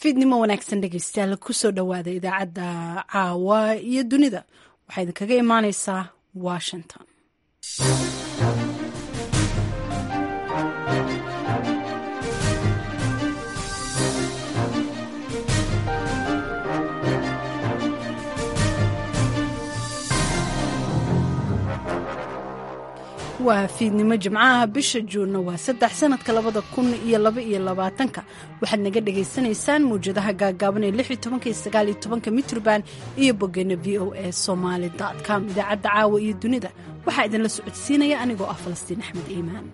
fiidnimo wanaagsan dhegeystayaal kusoo dhowaada idaacadda caawa iyo dunida waxaa idinkaga imaaneysaa washington waa fiidnimo jimcaha bisha juunna waa saddex sanadka labada kun iyo laba iyo labaatanka waxaad naga dhagaysanaysaan mawjadaha gaagaaban ee lix iyo tobanka iyo sagaal iyo tobanka mitrban iyo bogeena v o a somaali com idaacadda caawa iyo dunida waxaa idinla socodsiinaya anigoo ah falastiin axmed iimaan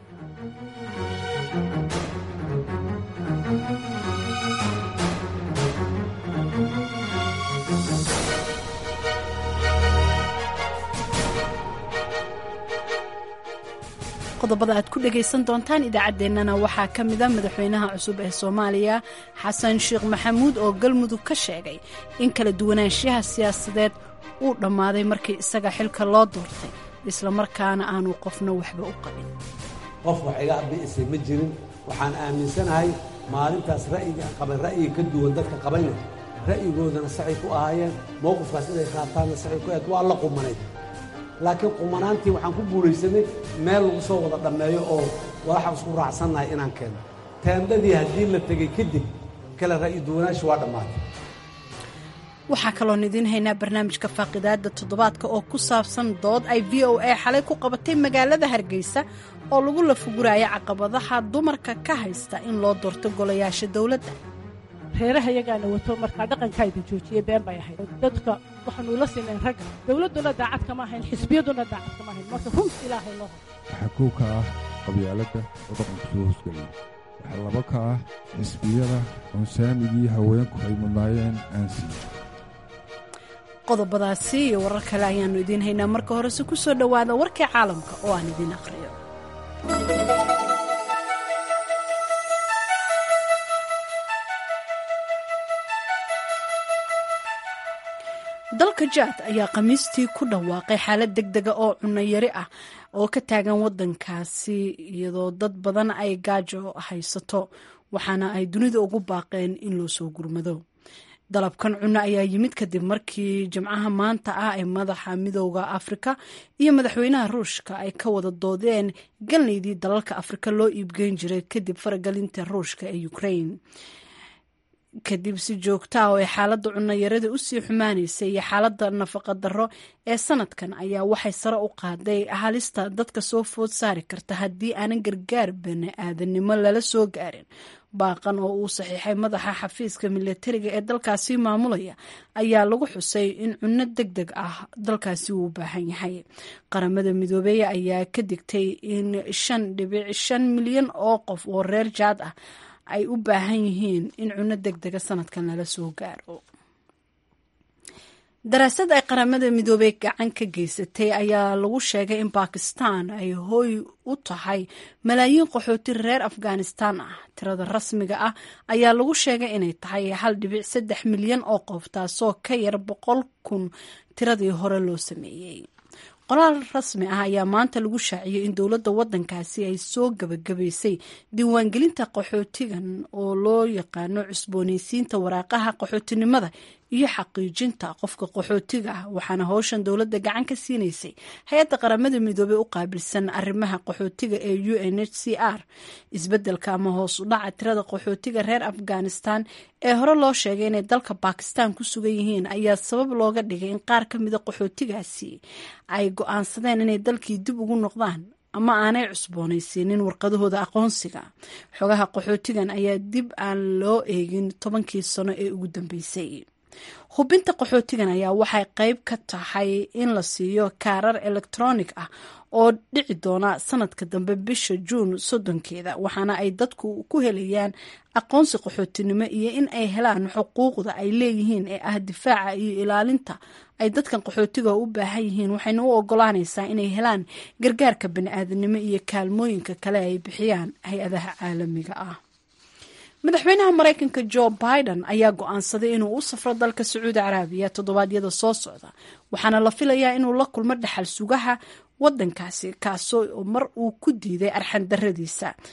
qodobada aad ku dhagaysan doontaan idaacaddeenana waxaa ka mida madaxweynaha cusub ee soomaaliya xasan sheekh maxamuud oo galmudug ka sheegay in kala duwanaanshaha siyaasadeed uu dhammaaday markii isaga xilka loo doortay islamarkaana aanu qofna waxba u qabin qof wax iga bi'isay ma jirin waxaan aaminsanahay maalintaas ra'yiga qabay ra'yiga ka duwan dadka qabayna ra'yigoodana saxay ku ahaayeen mowqifkaas inay qaataanna saxay ku ahayd waa la qumanayd laakiin qumanaantii waxaan ku guulaysanay meel lagu soo wada dhammeeyo oo walaxaan isku raacsannahay inaan keeno teendadii haddii la tegey kadib kale ra'yi duwanaashi waa dhammaatay waxaa kaloon idiin haynaa barnaamijka faaqidaada toddobaadka oo ku saabsan dood ay v o a xalay ku qabatay magaalada hargeysa oo lagu lafuguraayo caqabadaha dumarka ka haysta in loo doorto golayaasha dowladda reeraha yagaana wato markaa dhaqankaa idin joojiye been bay ahayd dadka waxaanu la sinayn ragga dowladduna daacad kama ahayn xisbiyaduna daacad kama ahayn marka runt ilaahay loo hor waxaa kow ka ah qabyaaladda oo dhaqanku soo hoosgeliyay waxaa laba ka ah xisbiyada oon saamigii haweenku ay mudnaayeen aan siin qodobadaasi iyo warar kale ayaannu idiin haynaa marka horese ku soo dhowaada warkii caalamka oo aan idiin aqhriyo dalka jaad ayaa khamiistii ku dhawaaqay xaalad deg dega oo cunno yari ah oo ka taagan waddankaasi iyadoo dad badan ay gaajo haysato waxaana ay dunida ugu baaqeen in loo soo gurmado dalabkan cunno ayaa yimid kadib markii jimcaha maanta ah ay madaxa midooda afrika iyo madaxweynaha ruushka ay ka wada doodeen galnaydii dalalka afrika loo iibgeyn jiray kadib faragelinta ruushka ee ukraine kadib si joogta ah oo ay xaaladda cunnayarada usii xumaanaysay iyo xaaladda nafaqa darro ee sanadkan ayaa waxay sare u qaaday halista dadka soo food saari karta haddii aanan gargaar bani aadanimo lala soo gaarin baaqan oo uu saxiixay madaxa xafiiska milatariga ee dalkaasi maamulaya ayaa lagu xusay in cunno deg deg ah dalkaasi uu u baahan yahay qaramada midoobey ayaa ka digtay in shan dhibic shan milyan oo qof oo reer jaad ah ay u baahan yihiin in cunno deg dega sanadkan lala soo gaaro daraasad ay qaramada midoobey gacan ka geysatay ayaa lagu sheegay in bakistan ay hooy u tahay malaayiin qaxooti reer afghanistan ah tirada rasmiga ah ayaa lagu sheegay inay tahay hal dhibic saddex milyan oo qof taasoo ka yar boqol kun tiradii hore loo sameeyey qoraal rasmi ah ayaa maanta lagu shaaciyey in dowladda waddankaasi ay soo gabagabaysay diiwaangelinta qaxootigan oo loo yaqaano cusboonaysiinta waraaqaha qaxootinimada iyo xaqiijinta qofka qaxootiga ah waxaana howshan dowladda gacan ka siinaysay hay-adda qaramada midoobey u qaabilsan arrimaha qaxootiga ee u n h c r isbeddelka ama hoos u dhaca tirada qaxootiga reer afghanistan ee hore loo sheegay inay dalka bakistan ku sugan yihiin ayaa sabab looga dhigay in qaar ka mida qaxootigaasi ay go-aansadeen inay dalkii dib ugu noqdaan ama aanay cusboonaysiinin warqadahooda aqoonsiga xogaha qaxootigan ayaa dib aan loo eegin tobankii sano ee ugu dambeysay hubinta qaxootigan ayaa waxay qayb ka tahay in la siiyo kaarar elektronic ah oo dhici doona sanadka dambe bisha juun soddonkeeda waxaana ay dadku ku helayaan aqoonsi qaxootinimo iyo in ay helaan xuquuqda ay leeyihiin ee ah difaaca iyo ilaalinta ay dadkan qaxootiga u baahan yihiin waxayna u ogolaanaysaa inay helaan gargaarka bani-aadanimo iyo kaalmooyinka kale ay bixiyaan hay-adaha caalamiga ah madaxweynaha maraykanka jo biden ayaa go-aansaday inuu u safro dalka sacuudi caraabiya toddobaadyada soo socda waxaana la filayaa inuu la kulmo dhaxal sugaha wadankaasi kaasoo mar uu ku diiday arxan daradiisa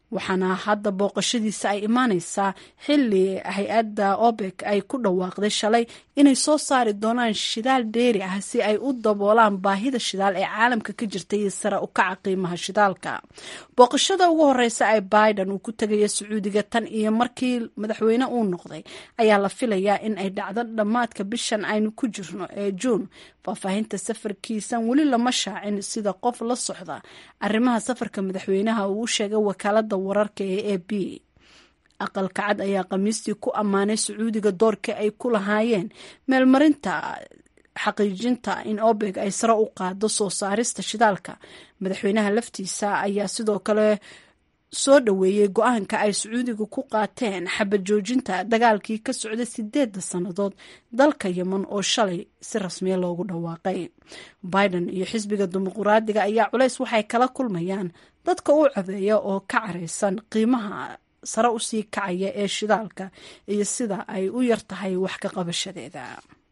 waxaana hadda booqashadiisa ay imaaneysaa xili hay-adda obek ay ku dhawaaqday shalay inay soo saari doonaan shidaal dheeri ah si ay u daboolaan baahida shidaal ee caalamka ka jirta iyo sare u kaca qiimaha shidaalka booqashada ugu horeysa ee biden uu ku tegaya sacuudiga tan iyo markii madaxweyne uu noqday ayaa la filayaa in ay dhacdo dhammaadka bishan aynu ku jirno ee juun faahfaahinta safarkiisan weli lama shaacin sida qof la socda arrimaha safarka madaxweynaha uu u sheegay wakaalada wararka ee a b aqalka cad ayaa khamiistii ku ammaanay sacuudiga doorka ay ku lahaayeen meelmarinta xaqiijinta in obeg ay sare u qaado soo saarista shidaalka madaxweynaha laftiisa ayaa sidoo kale soo dhoweeyey go-aanka ay sacuudiga ku qaateen xabad joojinta dagaalkii ka socday sideedda sannadood dalka yemen oo shalay si rasmiya loogu dhawaaqay biden iyo xisbiga dimuquraadiga ayaa culays waxay kala kulmayaan dadka u codeeya oo ka caraysan qiimaha sare usii kacaya ee shidaalka iyo sida ay u yar tahay wax ka qabashadeeda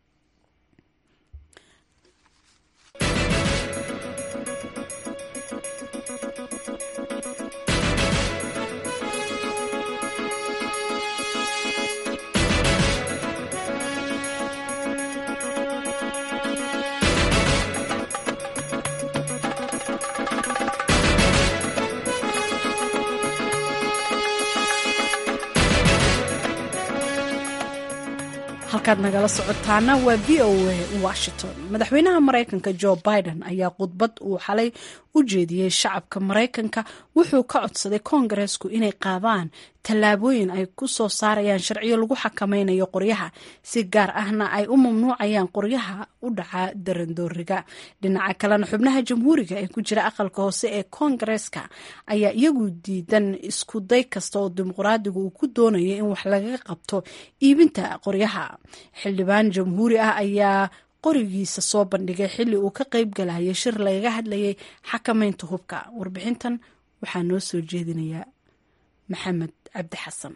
halkaad nagala socotaana waa v o a washington madaxweynaha maraykanka jo biden ayaa khudbad uu xalay u jeediyey shacabka maraykanka wuxuu ka codsaday koongareesku inay qaadaan tallaabooyin ay ku soo saarayaan sharciyo lagu xakameynayo qoryaha si gaar ahna ay u mamnuucayaan qoryaha u dhaca darandooriga dhinaca kalena xubnaha jamhuuriga ee ku jira aqalka hoose ee koongareeska ayaa iyagu diidan isku day kasta oo dimuqraadigu uu ku doonayo in wax lagaga qabto iibinta qoryaha xildhibaan jamhuuri ah ayaa qorigiisa soo bandhigay xilli uu ka qayb galayay shir lagaga hadlayay xakameynta hubka warbixintan waxaa noo soo jeedinayaa maxamed cabdi xasan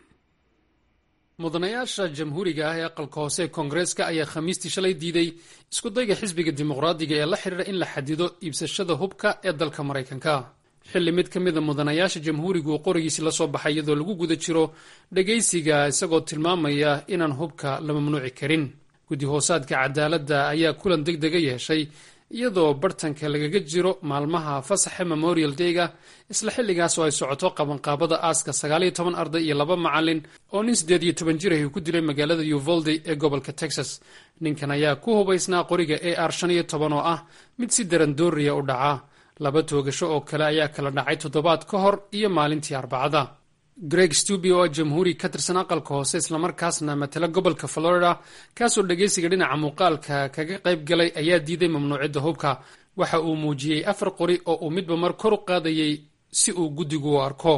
mudanayaasha jamhuuriga ah ee aqalka hoose ee koongareeska ayaa khamiistii shalay diiday iskudayga xisbiga dimuqraadiga ee la xidhiira in la xadido iibsashada hubka ee dalka maraykanka xilli mid ka mida mudanayaasha jamhuurigu uu qorigiisi la soo baxay iyadoo lagu guda jiro dhegaysiga isagoo tilmaamaya inaan hubka la mamnuuci karin guddi hoosaadka cadaaladda ayaa kulan deg dega yeeshay iyadoo bartanka lagaga jiro maalmaha fasaxa memorial dayga isla xilligaas oo ay socoto qabanqaabada aaska sagaaliyo toban arday iyo laba macalin oo nin siddeed iyo toban jir ahi ku dilay magaalada uvalde ee gobolka texas ninkan ayaa ku hubaysnaa qoriga a r shan iyo toban oo ah mid si darandooriya u dhaca laba toogasho oo kale ayaa kala dhacay toddobaad ka hor iyo maalintii arbacada greg stubi oo jamhuuri ka tirsan aqalka hoose islamarkaasna matala gobolka florida kaasoo dhegaysiga dhinaca muuqaalka kaga qayb galay ayaa diiday mamnuucidda hubka waxa uu muujiyey afar qori oo uu midba mar kor u qaadayey si uu guddigu u arko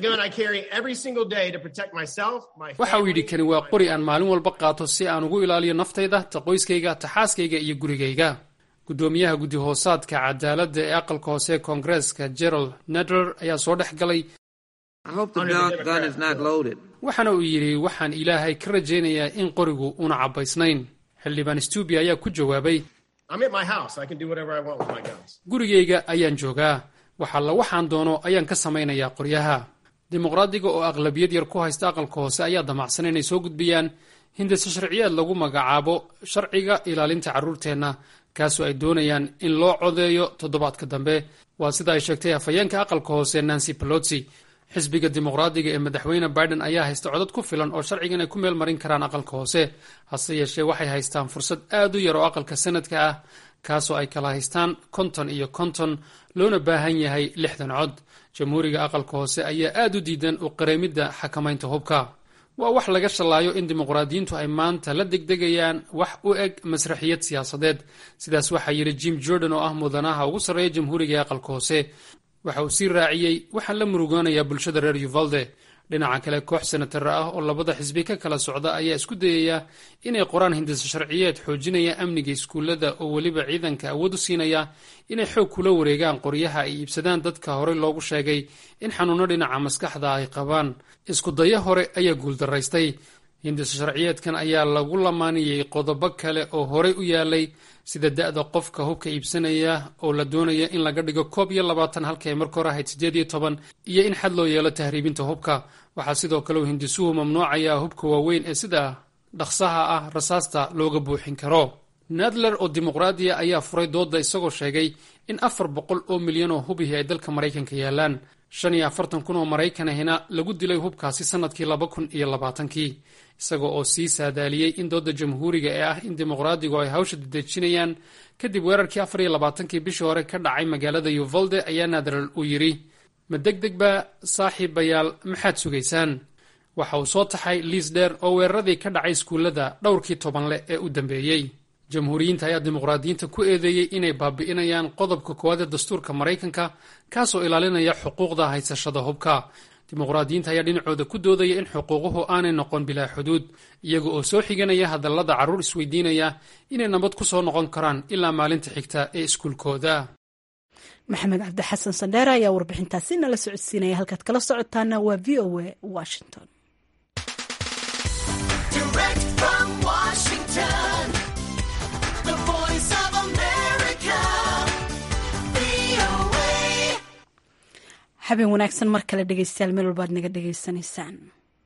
waxa uu yidhi kani waa qori aan maalin walba qaato si aan ugu ilaaliyo naftayda ta qoyskayga ta xaaskayga iyo gurigayga guddoomiyaha guddi hoosaadka cadaaladda ee aqalka hoose ee koongareeska gerald nedler ayaa soo dhex galay waxaana uu yidhi waxaan ilaahay ka rajaynayaa in qorigu una cabbaysnayn xildhibaan stubi ayaa ku jawaabay gurigayga ayaan joogaa waxalla waxaan doono ayaan ka samaynayaa qoryaha dimuqraadiga oo aqlabiyad yar ku haysta aqalka hoose ayaa damacsan inay soo gudbiyaan hindise sharciyeed lagu magacaabo sharciga ilaalinta carruurteenna kaasoo ay doonayaan in loo codeeyo toddobaadka dambe waa sida ay sheegtay hafayeenka aqalka hoose nancy pelosi xisbiga dimuqraadiga ee madaxweyne biden ayaa haysta codad ku filan oo sharcigan ay ku meel marin karaan aqalka hoose hase yeeshee waxay haystaan fursad aad u yar oo aqalka sanadka ah kaasoo ay kala haystaan konton iyo konton loona baahan yahay lixdan cod jamhuuriga aqalka hoose ayaa aad u diidan u qareemidda xakamaynta hubka waa wax laga shallaayo in dimuqraadiyiintu ay maanta la degdegayaan wax u eg masraxiyad siyaasadeed sidaas waxaa yidhi jim jordan oo ah mudanaha ugu sarreeya jamhuuriga ee aqalka hoose waxa uu sii raaciyey waxaan la murugoonayaa bulshada reer uvalde dhinaca kale koox senatara ah oo labada xisbi ka kala socda ayaa isku dayaya inay qoraan hindise sharciyeed xoojinaya amniga iskuullada oo weliba ciidanka awood u siinaya inay xoog kula wareegaan qoryaha ay iibsadaan dadka horey loogu sheegay in xanuuno dhinaca maskaxda ay qabaan isku dayo hore ayaa guuldaraystay hindisa sharciyeedkan ayaa lagu lamaaniyey qodobo kale oo horey u yaalay sida da-da qofka hubka iibsanaya oo la doonaya in laga dhigo koob iyo labaatan halkii ay marka hore ahayd siddeed iyo toban iyo in xad loo yeelo tahriibinta hubka waxaa sidoo kale uu hindisuhu mamnuucayaa hubka waaweyn ee sida dhaqsaha ah rasaasta looga buuxin karo nadler oo dimuqraadiya ayaa furay doodda isagoo sheegay in afar boqol oo milyan oo hubihii ay dalka maraykanka yaalaan shan iyo afartan kun oo maraykan ahina lagu dilay hubkaasi sannadkii laba kun iyo labaatankii isaga oo sii saadaaliyey in doodda jamhuuriga ee ah in dimuqraadigu ay hawsha dedejinayaan kadib weerarkii afar iyo labaatankii bishii hore ka dhacay magaalada yuvalde ayaa nadler uu yidhi ma deg deg ba saaxiibayaal maxaad sugaysaan waxa uu soo taxay liis dheer oo weeraradii ka dhacay iskuullada dhowrkii tobanleh ee u dambeeyey jamhuuriyiinta ayaa dimuqraadiyiinta ku eedeeyey inay baabi'inayaan qodobka koowaad ee dastuurka maraykanka kaasoo ilaalinaya xuquuqda haysashada hubka dimuqraadiyiinta ayaa dhinacooda ku doodaya in xuquuquhu aanay noqon bilaa xuduud iyaga oo soo xiganaya hadallada carruur isweydiinaya inay nabad ku soo noqon karaan ilaa maalinta xigta ee iskuulkooda maxamed cabdi xasan sandheere ayaa warbixintaasi nala socodsiinaya halkaad kala socotaana waa v o a washington habeen wanaagsan mar kale dhegeystayaal meel walbaad naga dhegeysanaysaan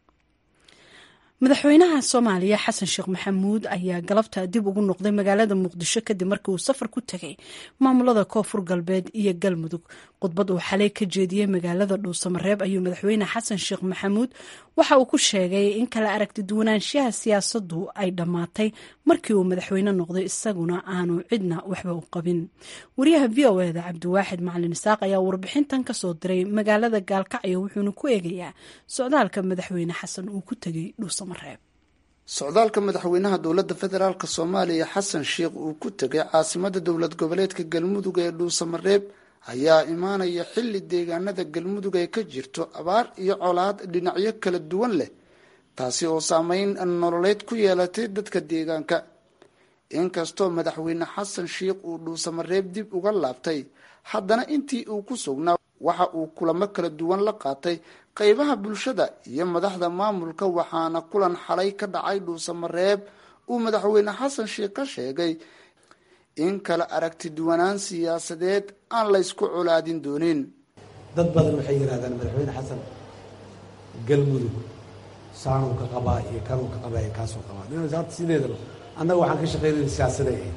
madaxweynaha soomaaliya xasan sheekh maxamuud ayaa galabta dib ugu noqday magaalada muqdisho kadib markii uu safar ku tegay maamulada koonfur galbeed iyo galmudug khudbad uu xalay ka jeediyey magaalada dhuusamareeb ayuu madaxweyne xasan sheekh maxamuud waxa uu ku sheegay in kala aragti duwanaanshaha siyaasadu ay dhammaatay markii uu madaxweyne noqday isaguna aanu cidna waxba u qabin wariyaha v o eda cabdiwaaxid macalin isaaq ayaa warbixintan kasoo diray magaalada gaalkacyo wuxuuna ku eegayaa socdaalka madaxweyne xasan uu ku tegay dhuusamareeb socdaalka madaxweynaha dowladda federaalk soomaaliya xasan sheekh uu ku tegay caasimada dowlad goboleedka galmudug ee dhuusamareeb ayaa imaanaya xilli deegaanada galmudug ay ka jirto abaar iyo colaad dhinacyo kala duwan leh taasi oo saameyn nololeed ku yeelatay dadka deegaanka inkastoo madaxweyne xasan sheekh uu dhuusamareeb dib uga laabtay haddana intii uu ku sugnaa waxa uu kulamo kala duwan la qaatay qeybaha bulshada iyo madaxda maamulka waxaana kulan xalay ka dhacay dhuusamareeb uu madaxweyne xasan sheekh ka sheegay in kala aragti duwanaan siyaasadeed aan laysku colaadin doonin dad badan waxay yidhahdaan madaxweyne xasan galmudug saanuu ka qabaa iyo kanuu ka qabaa iyo kaasuu qabaa horta sideedaba annaga waxaan ka shaqaynayna siyaasaday ahayd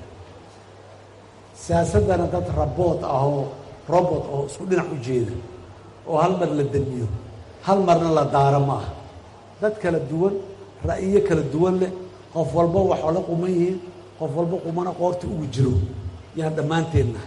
siyaasaddana dad rabood ah oo robot oo isku dhinac u jeeda oo hal mar la damiyo hal marna la daaro ma aha dad kala duwan ra'yiyo kala duwan leh qof walba waxoo la quman yihiin qof walba qumana qoorta ugu jiro yaan dhammaanteen nahay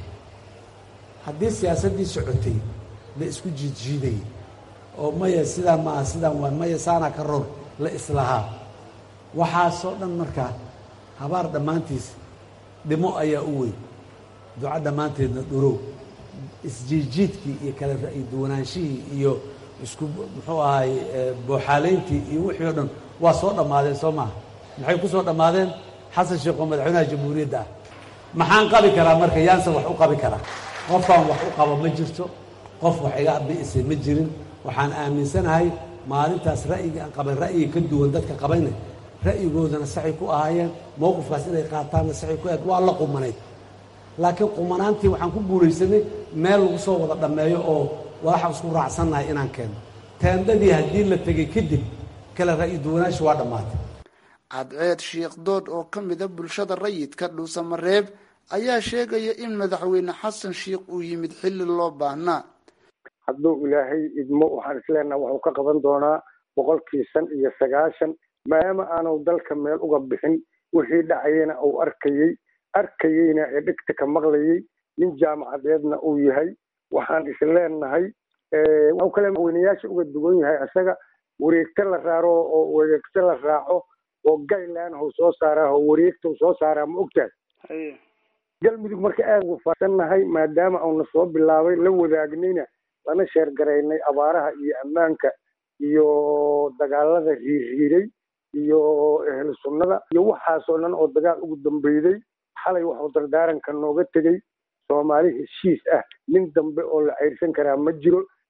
haddii siyaasaddii socotay la isku jiidjiidayay oo maya sidaan maaha sidaan waa maya saanaa ka ror la islahaa waxaasoo dhan markaa habaar dhammaantiis dhimo ayaa u weyn duco dhammaanteedna dhurow isjiidjiidkii iyo kala ra'yi duwanaanshihii iyo isku muxuu ahaay booxaaleyntii iyo wixii o dhan waa soo dhammaadeen soo maaha maxay ku soo dhammaadeen xasan sheekh oo madaxweynaha jamhuuriyadda ah maxaan qabi karaa marka yaanse wax u qabi karaa qofaan wax u qabo ma jirto qof wax iga bi'isay ma jirin waxaan aaminsanahay maalintaas ra'yiga aan qabay ra'yiga ka duwan dadka qabayna ra'yigoodana saxay ku ahaayeen mowqifkaas inay qaataanna saxay ku ahayd waa la qumanayd laakiin qumanaantii waxaan ku guulaysanay meel lagu soo wada dhammeeyo oo waxaan isku raacsannahay inaan keeno teendadii haddii la tegay kadib kale ra'yi duwanaashi waa dhammaatay cadceed sheekh dood oo ka mida bulshada rayidka dhuusamareeb ayaa sheegaya in madaxweyne xasan sheekh uu yimid xilli loo baahnaa hadduu ilaahay idmo waxaan isleenaha wuxuu ka qaban doonaa boqolkii shan iyo sagaashan maadaama aanu dalka meel uga bixin wixii dhacayena uu arkayey arkayeyna ee dhegta ka maqlayey nin jaamacadeedna uu yahay waxaan isleenahay wuxuu kale madaxweynayaasha uga duwan yahay isaga wareegto la raaro oo wareegto la raaco oo gaylan hau soo saaraa oo wareegta soo saaraa ma ogtahay galmudug marka aad ugu fasannahay maadaama uuna soo bilaabay la wadaagnayna lana sheergaraynay abaaraha iyo ammaanka iyo dagaalada riirriiray iyo ehlu sunnada iyo waxaasoo dhan oo dagaal ugu dambeyday xalay waxuu dardaaranka nooga tegey soomaali heshiis ah nin dambe oo la cayrsan karaa ma jiro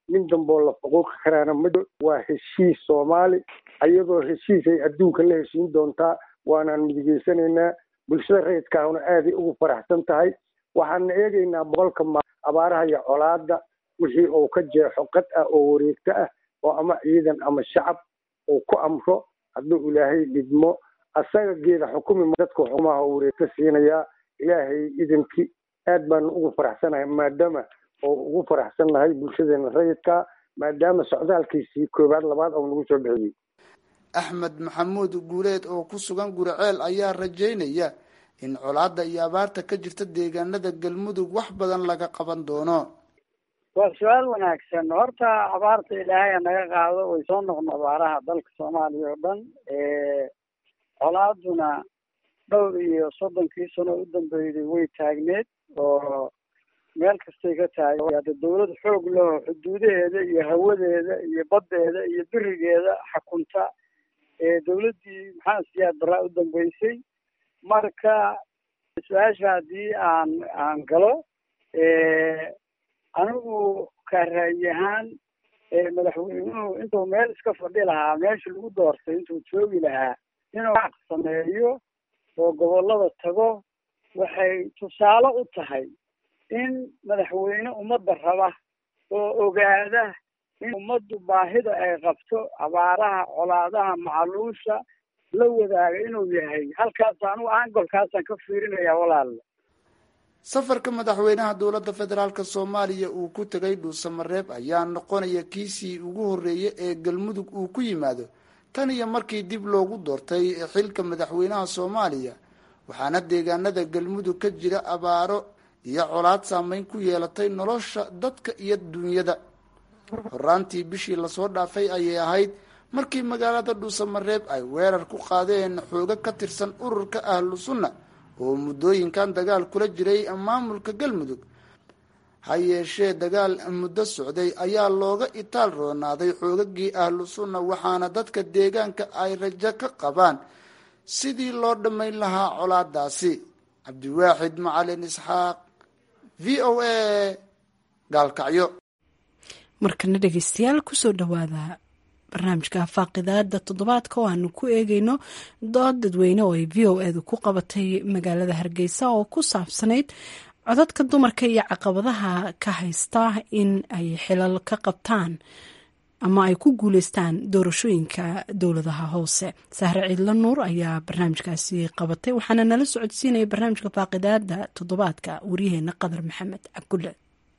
nin damboo la faquuqi karaana ma jiro waa heshiis soomaali iyadoo heshiis ay adduunka la heshiin doontaa waanaan midigeysanaynaa bulshada rayidkaahuna aaday ugu faraxsan tahay waxaana eegaynaa boqolka ma abaaraha iyo colaada wixii uu ka jeexo qad ah oo wareegto ah oo ama ciidan ama shacab uu ku amro hadduu ilaahay dhidmo asaga geeda xukumi dadka xukumaha oo wareegto siinayaa ilaahay idinkii aad baanu ugu faraxsanahay maadaama oo ugu faraxsannahay bulshadeena rayidka maadaama socdaalkiisii koowaad labaad oo nagu soo bixiyey axmed maxamuud guuleed oo ku sugan guriceel ayaa rajaynaya in colaadda iyo abaarta ka jirta deegaanada galmudug wax badan laga qaban doono waa su-aal wanaagsan horta abaarta ilaahay ha naga qaado way soo noqon abaaraha dalka soomaaliya oo dhan colaaduna dhowr iyo soddonkii sano u dambeeyday way taagneed oo meel kastay ka tahay hadda dawlad xoog leho xuduudaheeda iyo hawadeeda iyo baddeeda iyo birigeeda xakunta dawladdii maxamed siyaad baraa u dambeysay marka su-aasha haddii aan aan galo anigu ka ra'yi ahaan madaxweynuhu intuu meel iska fadhi lahaa meesha lagu doortay intuu joogi lahaa inuu wax sameeyo oo gobollada tago waxay tusaale u tahay in madaxweyne ummadda raba oo ogaada in ummaddu baahida ay qabto abaaraha colaadaha macaluusha la wadaaga inuu yahay halkaas anigu angolkaasaan ka fiirinayaa walaalla safarka madaxweynaha dowladda federaalk soomaaliya uu ku tegay dhuusamareeb ayaa noqonaya kiisii ugu horreeyay ee galmudug uu ku yimaado tan iyo markii dib loogu doortay xilka madaxweynaha soomaaliya waxaana deegaanada galmudug ka jira abaaro iyo colaad saameyn ku yeelatay nolosha dadka iyo dunyada horaantii bishii lasoo dhaafay ayay ahayd markii magaalada dhuusamareeb ay weerar ku qaadeen xoogo ka tirsan ururka ahlu sunna oo muddooyinkan dagaal kula jiray maamulka galmudug ha yeeshee dagaal muddo socday ayaa looga itaal roonaaday xoogagii ahlu sunna waxaana dadka deegaanka ay rajo ka qabaan sidii loo dhammayn lahaa colaadaasi cabdiwaaxid macalin isxaaq v o a gaalkacyo markana dhegeystayaal kusoo dhawaada barnaamijka faaqidaada toddobaadka oo aanu ku eegeyno dood dadweyne oo ay v o edu ku qabatay magaalada hargeysa oo ku saabsanayd codadka dumarka iyo caqabadaha ka haysta in ay xilal ka qabtaan ama ay ku guuleystaan doorashooyinka dowladaha hoose sahre ciidla nuur ayaa barnaamijkaasi qabatay waxaana nala socodsiinaya barnaamijka faaqidaada toddobaadka waryaheena qadar maxamed cabdulle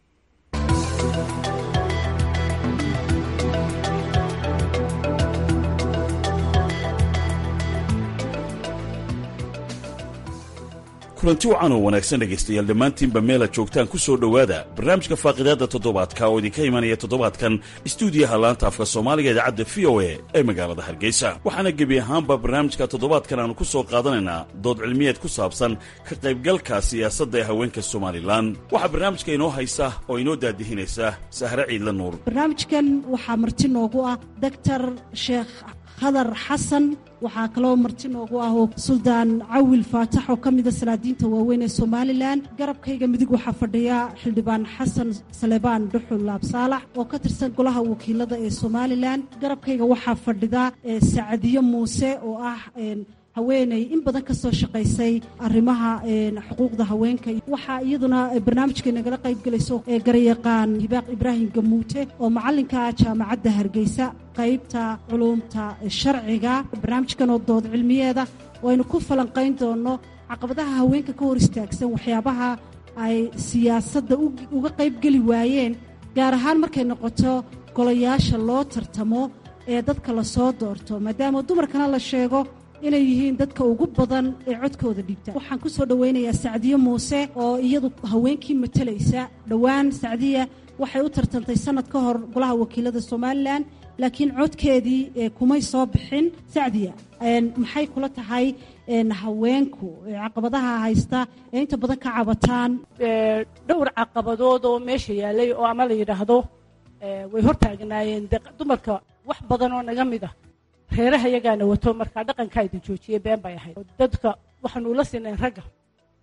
kulanti wacan oo wanaagsan dhegaystayaal dhammaantiinba meelaad joogtaan ku soo dhowaada barnaamijka faaqidaadda toddobaadka oo idinka imanaya toddobaadkan istuudiyaha laanta afka soomaaliga idaacadda v o a ee magaalada hargeysa waxaana gebi ahaanba barnaamijka toddobaadkan aanu ku soo qaadanaynaa dood cilmiyeed ku saabsan ka qaybgalka siyaasadda ee haweenka somalilan waxaa barnaamijka inoo haysa oo inoo daadihinaysa sahre ciidla nuur barnaamijkan waxaa marti noogu ah doctor sheekh khadar xasan waxaa kaloo marti noogu ah oo suldaan cawil faatax oo ka mida salaadiinta waaweyn ee somalilan garabkayga midig waxaa fadhiya xildhibaan xasan salebaan dhuxul laabsaalax oo ka tirsan golaha wakiilada ee somalilan garabkayga waxaa fadhida sacadiyo muuse oo ah haweeney in badan ka soo shaqaysay arrimaha xuquuqda haweenka waxaa iyaduna barnaamijka nagala qayb gelayso garyaqaan hibaaq ibraahim gamuute oo macalinka jaamacadda hargeysa qaybta culuumta sharciga barnaamijkan oo dood cilmiyeeda oo aynu ku falanqayn doono caqabadaha haweenka ka hor istaagsan waxyaabaha ay siyaasadda uga qaybgeli waayeen gaar ahaan markay noqoto golayaasha loo tartamo ee dadka lasoo doorto maadaama dumarkana la sheego inay yihiin dadka ugu badan ee codkooda dhibta waxaan ku soo dhowaynayaa sacdiye muuse oo iyadu haweenkii matalaysa dhowaan sacdiya waxay u tartantay sanad ka hor golaha wakiilada somalilan laakiin codkeedii kumay soo bixin sacdiya maxay kula tahay haweenku caqabadaha haysta ee inta badan ka cabataan dhowr caqabadood oo meesha yaalay oo ama la yidhaahdo way hortaagnaayeen dumarka wax badan oo naga mid ah reeraha yagaana wato markaa dhaqankaa idin joojiyey been bay ahayd dadka waxaanu ula sinayn ragga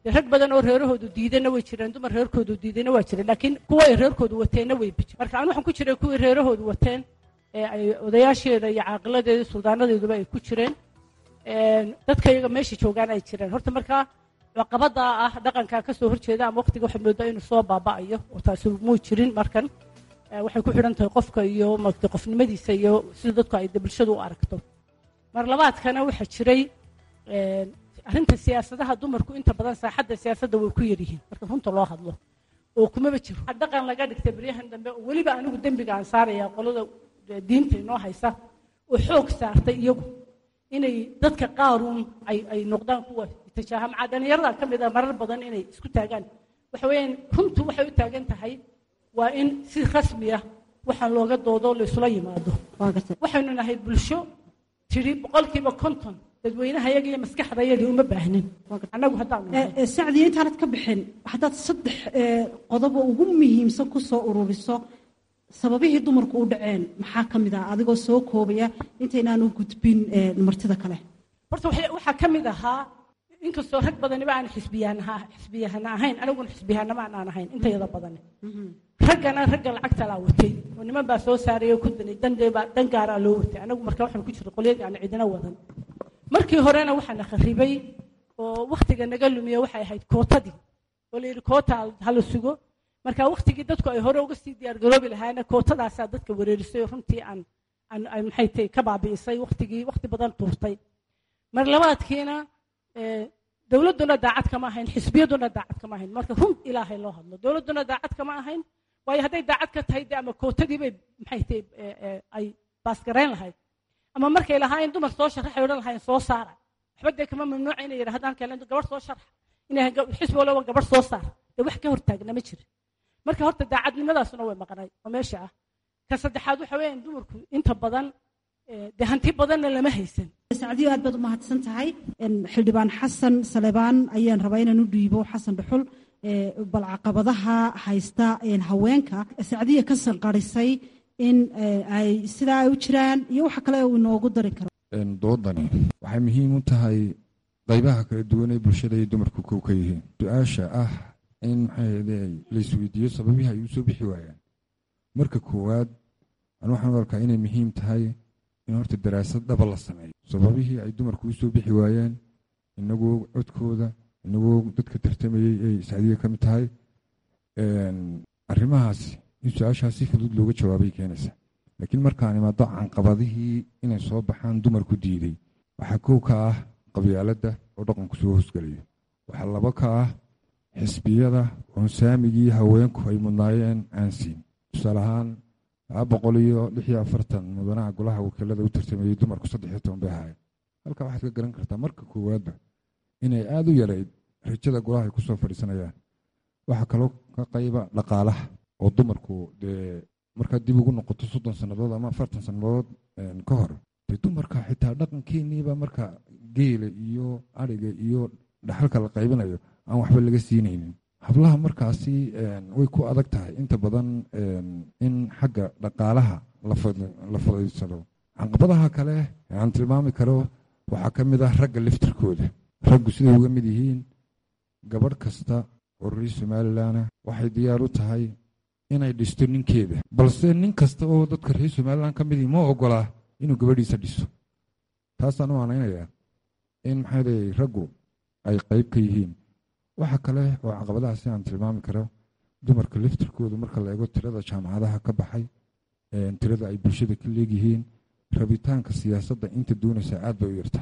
dee rag badan oo reerahoodu diidana way jireen dumar reerkoodu diidana waa jireen laakiin kuwa ay reerkoodu wateenna way bijir marka aan waxaan ku jiray kuwii reerahoodu wateen ee ay odayaasheeda iyo caaqiladeeda suldaanadeeduba ay ku jireen dadka iyaga meesha joogaan ay jireen horta markaa caqabadaa ah dhaqankaa ka soo horjeeda ama waqtiga waxay moodaa inuu soo baaba'ayo oo taasi muu jirin markan waxay ku xidhan tahay qofka iyo maagta qofnimadiisa iyo sida dadku ay bulshadu u aragto mar labaadkana waxaa jiray arrinta siyaasadaha dumarku inta badan saaxadda siyaasadda way ku yaryihiin marka runta loo hadlo oo kumaba jiro dhaqan laga dhigtay baryahan dambe oo weliba anigu dembiga aan saaraya qolada diinta inoo haysa oo xoog saartay iyagu inay dadka qaaruun ay ay noqdaan kuwa itijaaha macaa dhallinyarada ka mid a marar badan inay isku taagaan waxa weeyaan runtu waxay u taagan tahay waa in si rasmi ah waxaan looga doodo laysula yimaado waxaynu nahay bulsho tidhi boqolkiiba konton dadweynaha yaga iyo maskaxda yadii uma baahnin annagu haddaanu nahay sacdiya intaanad ka bixin haddaad saddex qodobo ugu muhiimsan ku soo ururiso sababihii dumarku u dhaceen maxaa ka mid ah adigoo soo koobaya intaynaanu gudbin martida kale horta waxaa ka mid ahaa inkastoo rag badaniba aan xisbiyahana xisbiyahana ahayn aniguna xisbiyahanama aan ahayn intayada badani raggana ragga lacagta laa watay oo niman baa soo saaray oo ku danay dandeebaa dan gaaraa loo watay anagu marka waxaan ku jirta qolyadii aan cidina wadan markii horena waxaa na kharibay oo wakhtiga naga lumiye waxay ahayd kootadii oo la yidhi koota hala sugo marka wakhtigii dadku ay hore uga sii diyaargaroobi lahaana kootadaasaa dadka wareerisay oo runtii aan aan maxay tahay ka baabi'isay wakhtigii wakhti badan tuurtay mar labaadkiina dowladduna daacad kama ahayn xisbiyaduna daacad kama ahayn marka run ilaahay loo hadlo dowladduna daacad kama ahayn waayo hadday daacad ka tahay de ama kootadii bay maxay tahay ay baasgarayn lahayd ama markay lahaayeen dumar soo sharaxay odhan lahaayeen soo saara waxba dee kama mamnuuca inay yidhahdaan kale gabadh soo sharax inay xisbi walba gabadh soo saar dee wax ka hortaagna ma jirin marka horta daacadnimadaasuna way maqnay oo meesha ah ka saddexaad waxa weeyaan dumarku inta badan dee hanti badanna lama haysan sacdiyo aad baad u mahadsan tahay xildhibaan xasan salebaan ayaan rabaa inaan u dhiibo xasan dhuxul bal caqabadaha haysta haweenka sacdiya ka sanqarisay in ay sidaa ay u jiraan iyo waxa kale uu inoogu dari karo doodani waxay muhiim u tahay qaybaha kala duwan ee bulshada ay dumarku kow ka yihiin su-aasha ah in maxay laisweydiiyo sababihii ay u soo bixi waayaan marka koowaad an waxaan u arkaa inay muhiim tahay in horta daraasad dhaba la sameeyo sababihii ay dumarku u soo bixi waayeen inagoo codkooda inagoo dadka tartamayey ay sacdiya ka mid tahay arrimahaasi in su-aashaas si fudud looga jawaabay keenaysa laakiin markaan imaado canqabadihii inay soo baxaan dumarku diiday waxaa kow ka ah qabyaaladda oo dhaqanku soo hoosgelayo waxaa laba ka ah xisbiyada oon saamigii haweenku ay mudnaayeen aan siin tusaale ahaan laba boqol iyo lix iyo afartan mudanaha golaha wakiilada u tartamayey dumarku saddex iyo toban bay ahaayeen halkaa waxaad ka garan kartaa marka koowaadba inay aada u yarayd rajada golaha ay kusoo fadhiisanayaan waxaa kaloo ka qayba dhaqaalaha oo dumarku dee markaad dib ugu noqoto soddon sannadood ama afartan sannadood ka hor dee dumarka xitaa dhaqankeeniiba marka geela iyo ariga iyo dhaxalka la qaybinayo aan waxba laga siinaynin hablaha markaasi way ku adag tahay inta badan in xagga dhaqaalaha la fadhiisado canqabadaha kale aan tilmaami karo waxaa ka mid ah ragga laftirkooda raggu siday uga mid yihiin gabadh kasta oo reer somalilanna waxay diyaar u tahay inay dhisto ninkeeda balse nin kasta oo dadka reer somalilan ka midii ma ogolaa inuu gabadhiisa dhiso taasaan u aanaynayaa in maxaade raggu ay qayb ka yihiin waxa kale oo caqabadaha si aan tilmaami karo dumarka laftirkoodu marka la eego tirada jaamacadaha ka baxay tirada ay bulshada ka leegyihiin rabitaanka siyaasadda inta doonaysa aad bay u yarta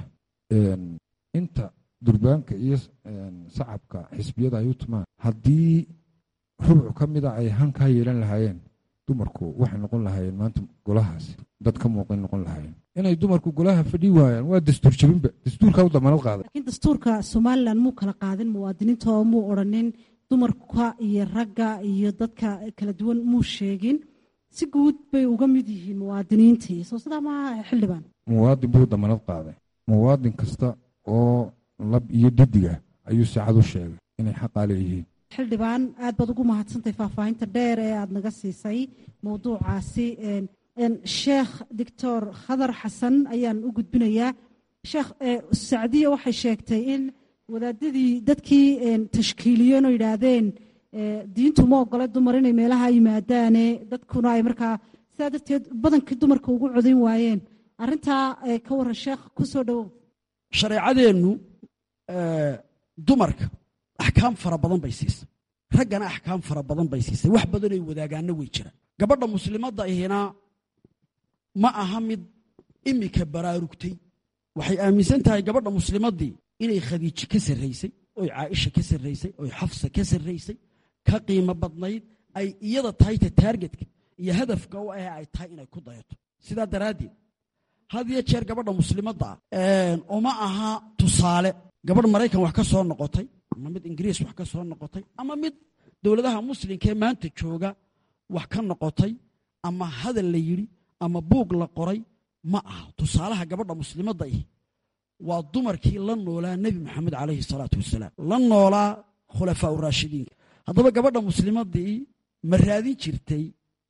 inta durbaanka iyo sacabka xisbiyada ay u tumaan haddii rubuc ka mida ay hankaa yeelan lahaayeen dumarku waxay noqon lahaayeen maanta golahaasi dad ka muuqan noqon lahaayeen inay dumarku golaha fadhi waayaan waa dastuur jabinba dastuurkaa u damaanad qaaday laakiin dastuurka somalilan muu kala qaadin muwaadiniinta oo muu odhanin dumarka iyo ragga iyo dadka kala duwan muu sheegin si guud bay uga mid yihiin muwaadiniintii soo sidaa maaha xildhibaan muwaadin buu damaanad qaaday muwaadin kasta oo lab iyo didiga ayuu saacad u sheegay inay xaqaa leeyihiin xildhibaan aad baad ugu mahadsantahay faahfaahinta dheer ee aada naga siisay mowduucaasi sheekh doctor khadar xasan ayaan u gudbinayaa sheekh sacdiya waxay sheegtay in wadaadadii dadkii tashkiiliyeen oo yidhaahdeen diintu ma ogole dumar inay meelaha yimaadaane dadkuna ay markaa sidaa darteed badankii dumarka ugu codayn waayeen arrintaa ka waran sheekh ku soo dhowow shareecadeennu dumarka axkaam fara badan bay siisay raggana axkaam fara badan bay siisay wax badanay wadaagaanna way jiraan gabadha muslimadda ihina ma aha mid imika baraarugtay waxay aaminsan tahay gabadha muslimaddii inay khadiijo ka sarraysay oy caaisha ka sarraysay oy xafsa ka sarraysay ka qiimo badnayd ay iyada tahay ta taargetka iyo hadafka u ah ay tahay inay ku dayato sidaa daraaddeed had iyo jeer gabadha muslimadda ah uma aha tusaale gabadh maraykan wax ka soo noqotay ama mid ingiriis wax ka soo noqotay ama mid dowladaha muslimkaee maanta jooga wax ka noqotay ama hadal la yidhi ama buug la qoray ma aha tusaalaha gabadha muslimadda ihi waa dumarkii la noolaa nebi moxamed calayhi salaatu wasalaam la noolaa khulafaa uraashidiinka haddaba gabadha muslimaddii ma raadin jirtay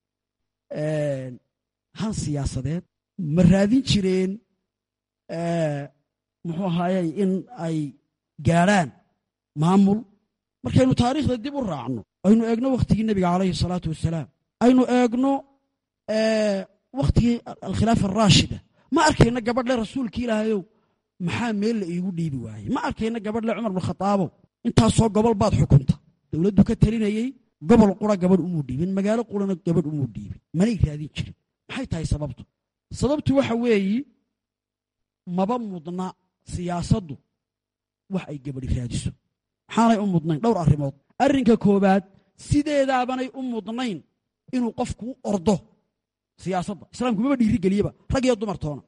han siyaasadeed ma raadin jireen muxuu ahaayey in ay gaadhaan maamul markaynu taariikhda dib u raacno aynu eegno wakhtigii nebiga calayhi salaatu wasalaam aynu eegno wakhtigii alkhilaafa araashida ma arkayna gabadhle rasuulka ilaahayow maxaa meel la iigu dhiibi waayey ma arkayna gabadhle cumar bnukhadaabow intaasoo gobol baad xukunta dowladdu ka talinayey gobol qura gabadh umuu dhiibin magaalo qurana gabadh umuu dhiibin manay raadin jirin maxay tahay sababtu sababtu waxa weeyi maba mudna siyaasaddu wax ay gabadhi raadiso maxaanay u mudnayn dhowr arrimood arrinka koowaad sideedaabanay u mudnayn inuu qofku u ordo siyaasadda islaamku maba dhiirigeliyeba rag iyo dumar toona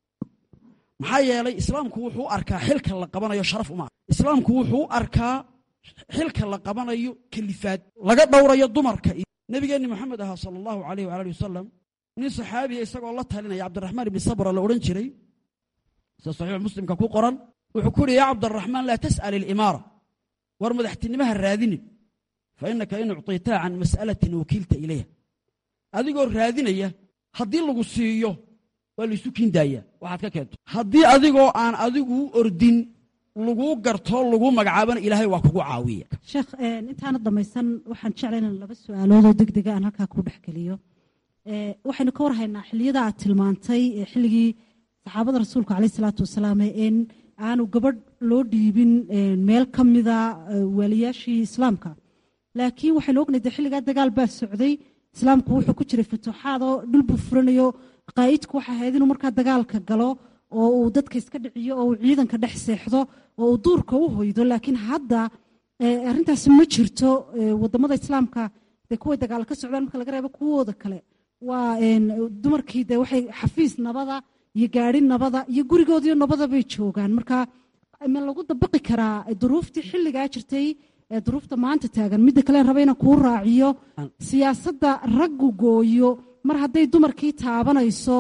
maxaa yeelay islaamku wuxuu u arkaa xilka la qabanayo sharaf uma islaamku wuxuu u arkaa xilka la qabanayo kalifaad laga dhowrayo dumarka nebigeenni moxamed ahaa sala allahu alayh waala ali wasalam nin saxaabiya isagoo la talinaya cabdiraxmaan ibni sabra la odhan jiray sida saxiix muslimka ku qoran wuxuu ku uhi yaa cabdiraxmaan laa tas'al ilimaara war madaxtinimaha raadinin fa innaka in ucطitaa can mas'alatin wakiilta ilayha adigoo raadinaya haddii lagu siiyo waa laysu kiindaayaa waxaad ka keento haddii adigoo aan adiguu ordin laguu garto laguu magacaabana ilaahay waa kugu caawiya sheekh intaana dhamaysan waxaan jeclay inaan laba su-aaloodoo deg dega aan halkaa ku dhexgeliyo waxaynu ka warhaynaa xilliyada aad tilmaantay xilligii saxaabada rasuulka caleyh isalaatu wasalaam in aanu gabadh loo dhiibin meel ka mida waaliyaashii islaamka laakiin waxaynu ognahay de xilligaa dagaal baa socday islaamku wuxuu ku jiray futuuxaad oo dhul buu furanayo qaa'idku waxay ahayd inuu markaa dagaalka galo oo uu dadka iska dhiciyo oo uu ciidanka dhex seexdo oo uu duurka u hoydo laakiin hadda arrintaasi ma jirto wadamada islaamka dee kuway dagaal ka socdaan marka laga reebo kuwooda kale waa dumarkii de waxay xafiis nabada iyo gaari nabada iyo gurigoodiyo nabada bay joogaan marka ma lagu dabaqi karaa duruuftii xilligaa jirtay duruufta maanta taagan midda kale raba inaan kuu raaciyo siyaasadda raggu gooyo mar hadday dumarkii taabanayso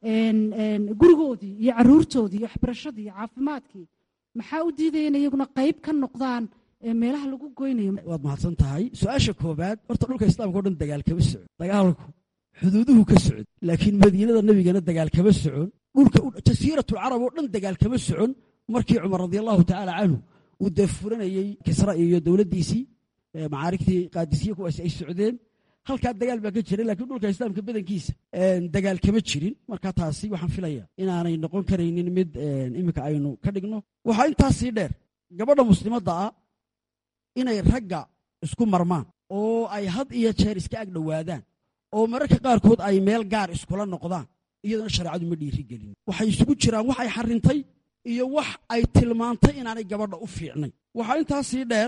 gurigoodii iyo caruurtoodii iyo waxbarashadii iyo caafimaadkii maxaa u diidaya in iyaguna qayb ka noqdaan meelaha lagu goynayo waad mahadsan tahay su-aasha koobaad horta dhulka islaamka o dhan dagaal kama socon dagaalku xuduuduhu ka socon laakiin madiinada nebigana dagaal kama socon dhulka jasiiratulcarab oo dhan dagaal kama socon markii cumar radi allahu tacaala canhu uu dee furanayey kisra iyo dowladdiisii macaarigtii qaadisiya kuwaasi ay socdeen halkaa dagaal baa ka jiray lakiin dhulka islaamka badankiisa dagaal kama jirin marka taasi waxaan filaya inaanay noqon karaynin mid iminka aynu ka dhigno waxaa intaasii dheer gabadha muslimadda ah inay ragga isku marmaan oo ay had iyo jeer iska ag dhowaadaan oo mararka qaarkood ay meel gaar iskula noqdaan iyadana shareecadu ma dhiiri gelin waxay isugu jiraan wax ay xarintay iyo wax ay tilmaantay inaanay gabadha u fiicnay waxaa intaasii dheer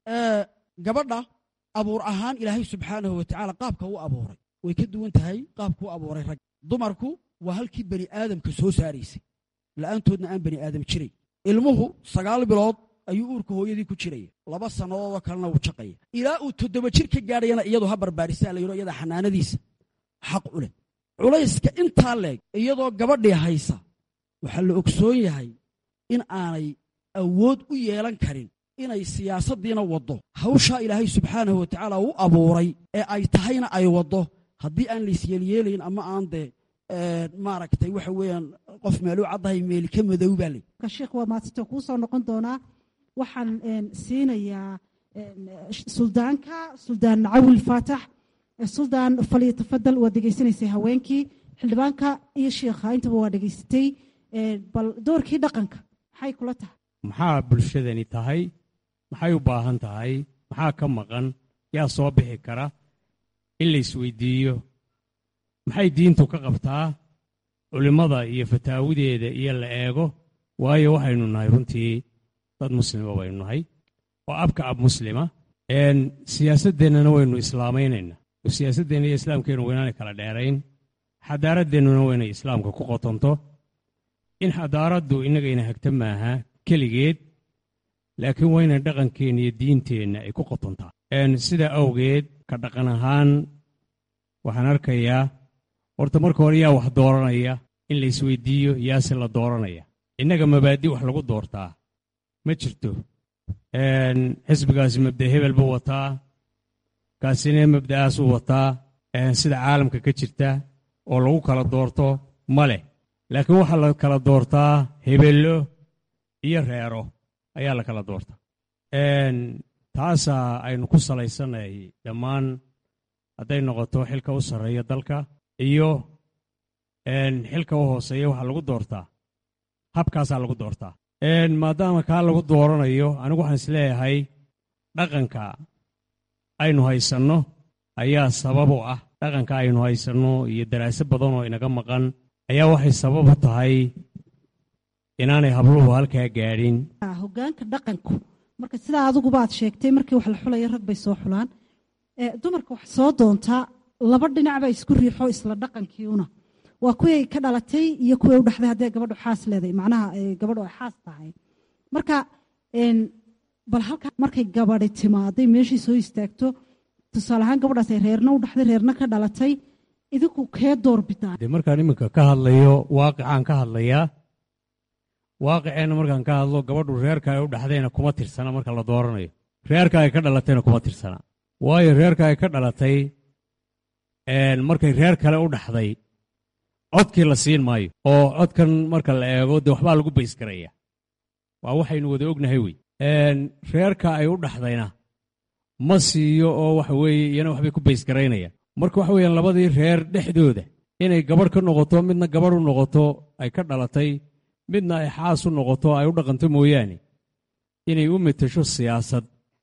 gabadha abuur ahaan ilaahay subxaanahu watacaala qaabka u abuuray way ka duwan tahay qaabka u abuuray rag dumarku waa halkii bani aadamka soo saaraysay la'aantoodna aan bani aadam jiray ilmuhu sagaal bilood ayuu uurka hooyadii ku jiraya laba sannadoodoo kalena wuu jaqaya ilaa uu toddoba jir ka gaadhayana iyadu ha barbaarisaa la yidho iyada xanaanadiisa xaq u leh culayska intaa leeg iyadoo gabadhii haysa waxaa la ogsoon yahay in aanay awood u yeelan karin inay siyaasaddiina waddo hawshaa ilaahay subxaanahu watacaala u abuuray ee ay tahayna ay waddo haddii aan laisyeelyeelayn ama aan dee maaragtay waxa weeyaan qof meeluu caddahay meeli ka madow baa le sheekh waa maasito kuu soo noqon doonaa waxaan siinayaa suldaanka suldaan cawil faatax suldaan faliyo tafadal waa degeysanaysay haweenkii xildhibaanka iyo sheikha intaba waa dhegeysatay bal doorkii dhaqanka maxay kula tahay maxaa bulshadani tahay maxay u baahan tahay maxaa ka maqan yaa soo bixi kara in la isweydiiyo maxay diintu ka qabtaa culimmada iyo fataawideeda iyo la eego waayo waxaynu nahay runtii dad muslima baynu nahay oo abka ab muslima siyaasaddeennana waynu islaamaynayna oo siyaasaddeenna iyo islaamkeennu waynaanay kala dheerayn xadaaradeennuna waynay islaamka ku qotonto in xadaaraddu innagayna hagta maaha keligeed laakiin wayna dhaqankeenna iyo diinteenna ay ku qotontaa sidaa awgeed ka dhaqan ahaan waxaan arkayaa horta marka hore yaa wax dooranaya in la isweydiiyo yaase la dooranaya innaga mabaadi wax lagu doortaa ma jirto xisbigaasi mabda hebel buu wataa kaasina mabda'aasuu wataa sida caalamka ka jirta oo lagu kala doorto ma leh laakiin waxaa la kala doortaa hebello iyo reero ayaa la kala doortaa taasaa aynu ku salaysanay dhammaan hadday noqoto xilka u sarreeya dalka iyo xilka u hooseeya waxaa lagu doortaa habkaasaa lagu doortaa maadaama kaa lagu dooranayo anigu waxaan is leeyahay dhaqanka aynu haysanno ayaa sabab u ah dhaqanka aynu haysanno iyo daraase badan oo inaga maqan ayaa waxay sabab u tahay inaanay habluhu halkaa gaadhin hogaanka dhaqanku marka sidaa adiguba aad sheegtay markii wax la xulayo rag bay soo xulaan dumarka wax soo doontaa laba dhinacba isku riixo isla dhaqankiiuna waa kuwii ka dhalatay iyo kuwii u dhaxday haddee gabadhu xaas leedahay macnaha gabadhu ay xaas tahay marka bal halkaa markay gabadhi timaaday meeshii soo istaagto tusaale ahaan gabadhaas ay reerna u dhaxday reerna ka dhalatay idinku kee door bidaan dee markaan iminka ka hadlayo waaqicaan ka hadlayaa waaqiceenna markaan ka hadlo gabadhu reerka ay u dhaxdayna kuma tirsana marka la dooranayo reerka ay ka dhalatayna kuma tirsana waayo reerka ay ka dhalatay markay reer kale u dhaxday codkii la siin maayo oo codkan marka la eego dee waxbaa lagu baysgaraya waa waxaynu wada ognahay wey reerka ay u dhaxdayna ma siiyo oo waxa weeye iyana waxbay ku baysgaraynayaan marka waxa weeyaan labadii reer dhexdooda inay gabadh ka noqoto midna gabadh u noqoto ay ka dhalatay midna ay xaas u noqoto ay u dhaqanto mooyaane inay u metesho siyaasad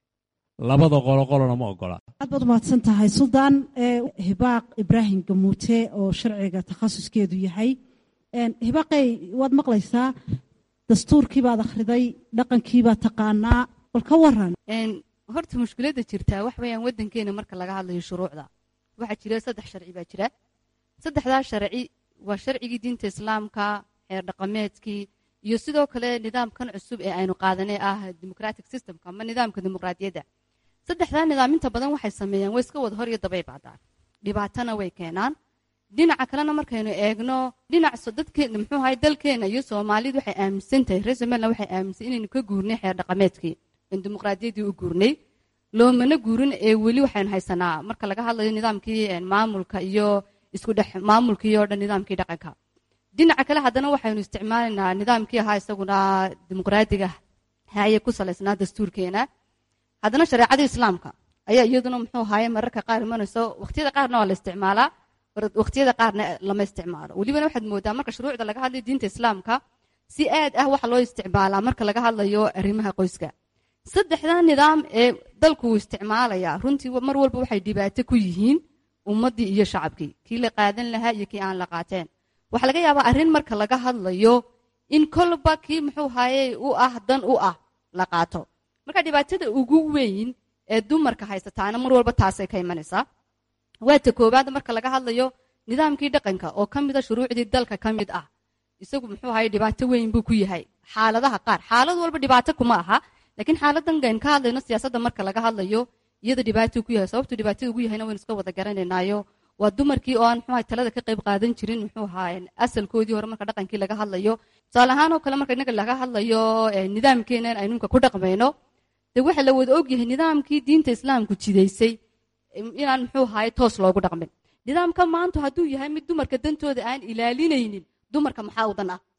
labada qoloqolona ma ogola aad baad umahadsan tahay suldaan hibaaq ibraahim gamuute oo sharciga takhasuskeedu yahay hibaaqey waad maqlaysaa dastuurkii baad akhriday dhaqankii baad taqaanaa bal ka waran horta mushkiladda jirtaa wax weeyaan waddankeena marka laga hadlayo shuruucda waxaa jira saddex sharci baa jira saddexdaa sharci waa sharcigii diinta islaamka xeer dhaqameedkii iyo sidoo kale nidaamkan cusub ee aynu qaadanay ah democratic systemka ama nidaamka dimuqraadiyadda saddexdaa nidaam inta badan waxay sameeyaan way iska wada hor iyo dabay bacdaan dhibaatana way keenaan dhinaca kalena markaynu eegno dhinac dadkeena muxuu ahay dalkeena iyo soomaalidu waxay aaminsan tahay reer somaliland waxay aaminsan inaynu ka guurnay xeer dhaqameedkii in dimuqraadiyaddii u guurnay loomana guurin ee weli waxaynu haysanaa marka laga hadlayo nidaamkii maamulka iyo isku dhex maamulkii oo dhan nidaamkii dhaqanka dhinaca kale haddana waxaynu isticmaalaynaa nidaamkii ahaa isaguna dimuqraadiga haye ku salaysnaa dastuurkeena haddana shareecadii islaamka ayaa iyaduna muxuu ahaye mararka qaar imanayso waqtiyada qaarna waa la isticmaalaa waqtiyada qaarna lama isticmaalo welibana waxaad moodaa marka shuruucda laga hadlayo diinta islaamka si aad ah waxa loo isticmaalaa marka laga hadlayo arrimaha qoyska saddexdaa nidaam ee dalku uu isticmaalayaa runtii mar walba waxay dhibaato ku yihiin ummaddii iyo shacabkii kii la qaadan lahaa iyo kii aan la qaateen waxaa laga yaabaa arrin marka laga hadlayo in kolba kii muxuu ahaye u ah dan u ah la qaato marka dhibaatada ugu weyn ee dumarka haysataana mar walba taasay ka imanaysaa waa ta koowaad marka laga hadlayo nidaamkii dhaqanka oo ka mida shuruucdii dalka ka mid ah isagu muxuu ahaye dhibaato weyn buu ku yahay xaaladaha qaar xaalad walba dhibaato kuma aha laakiin xaaladan gayn ka hadlayno siyaasadda marka laga hadlayo iyada dhibaato ku yahay sababtu dhibaatada ugu yahayna waynu iska wada garanaynaayo waa dumarkii oo aan muxuu ahay talada ka qayb qaadan jirin muxuu ahaa asalkoodii hore marka dhaqankii laga hadlayo tusaale ahaan oo kale marka innaga laga hadlayo nidaamkeenan aynu imka ku dhaqmayno dee waxa la wada ogyahay nidaamkii diinta islaamku jidaysay inaan muxuu ahaye toos loogu dhaqmin nidaamka maanta hadduu yahay mid dumarka dantooda aan ilaalinaynin dumarka maxaa u dan ah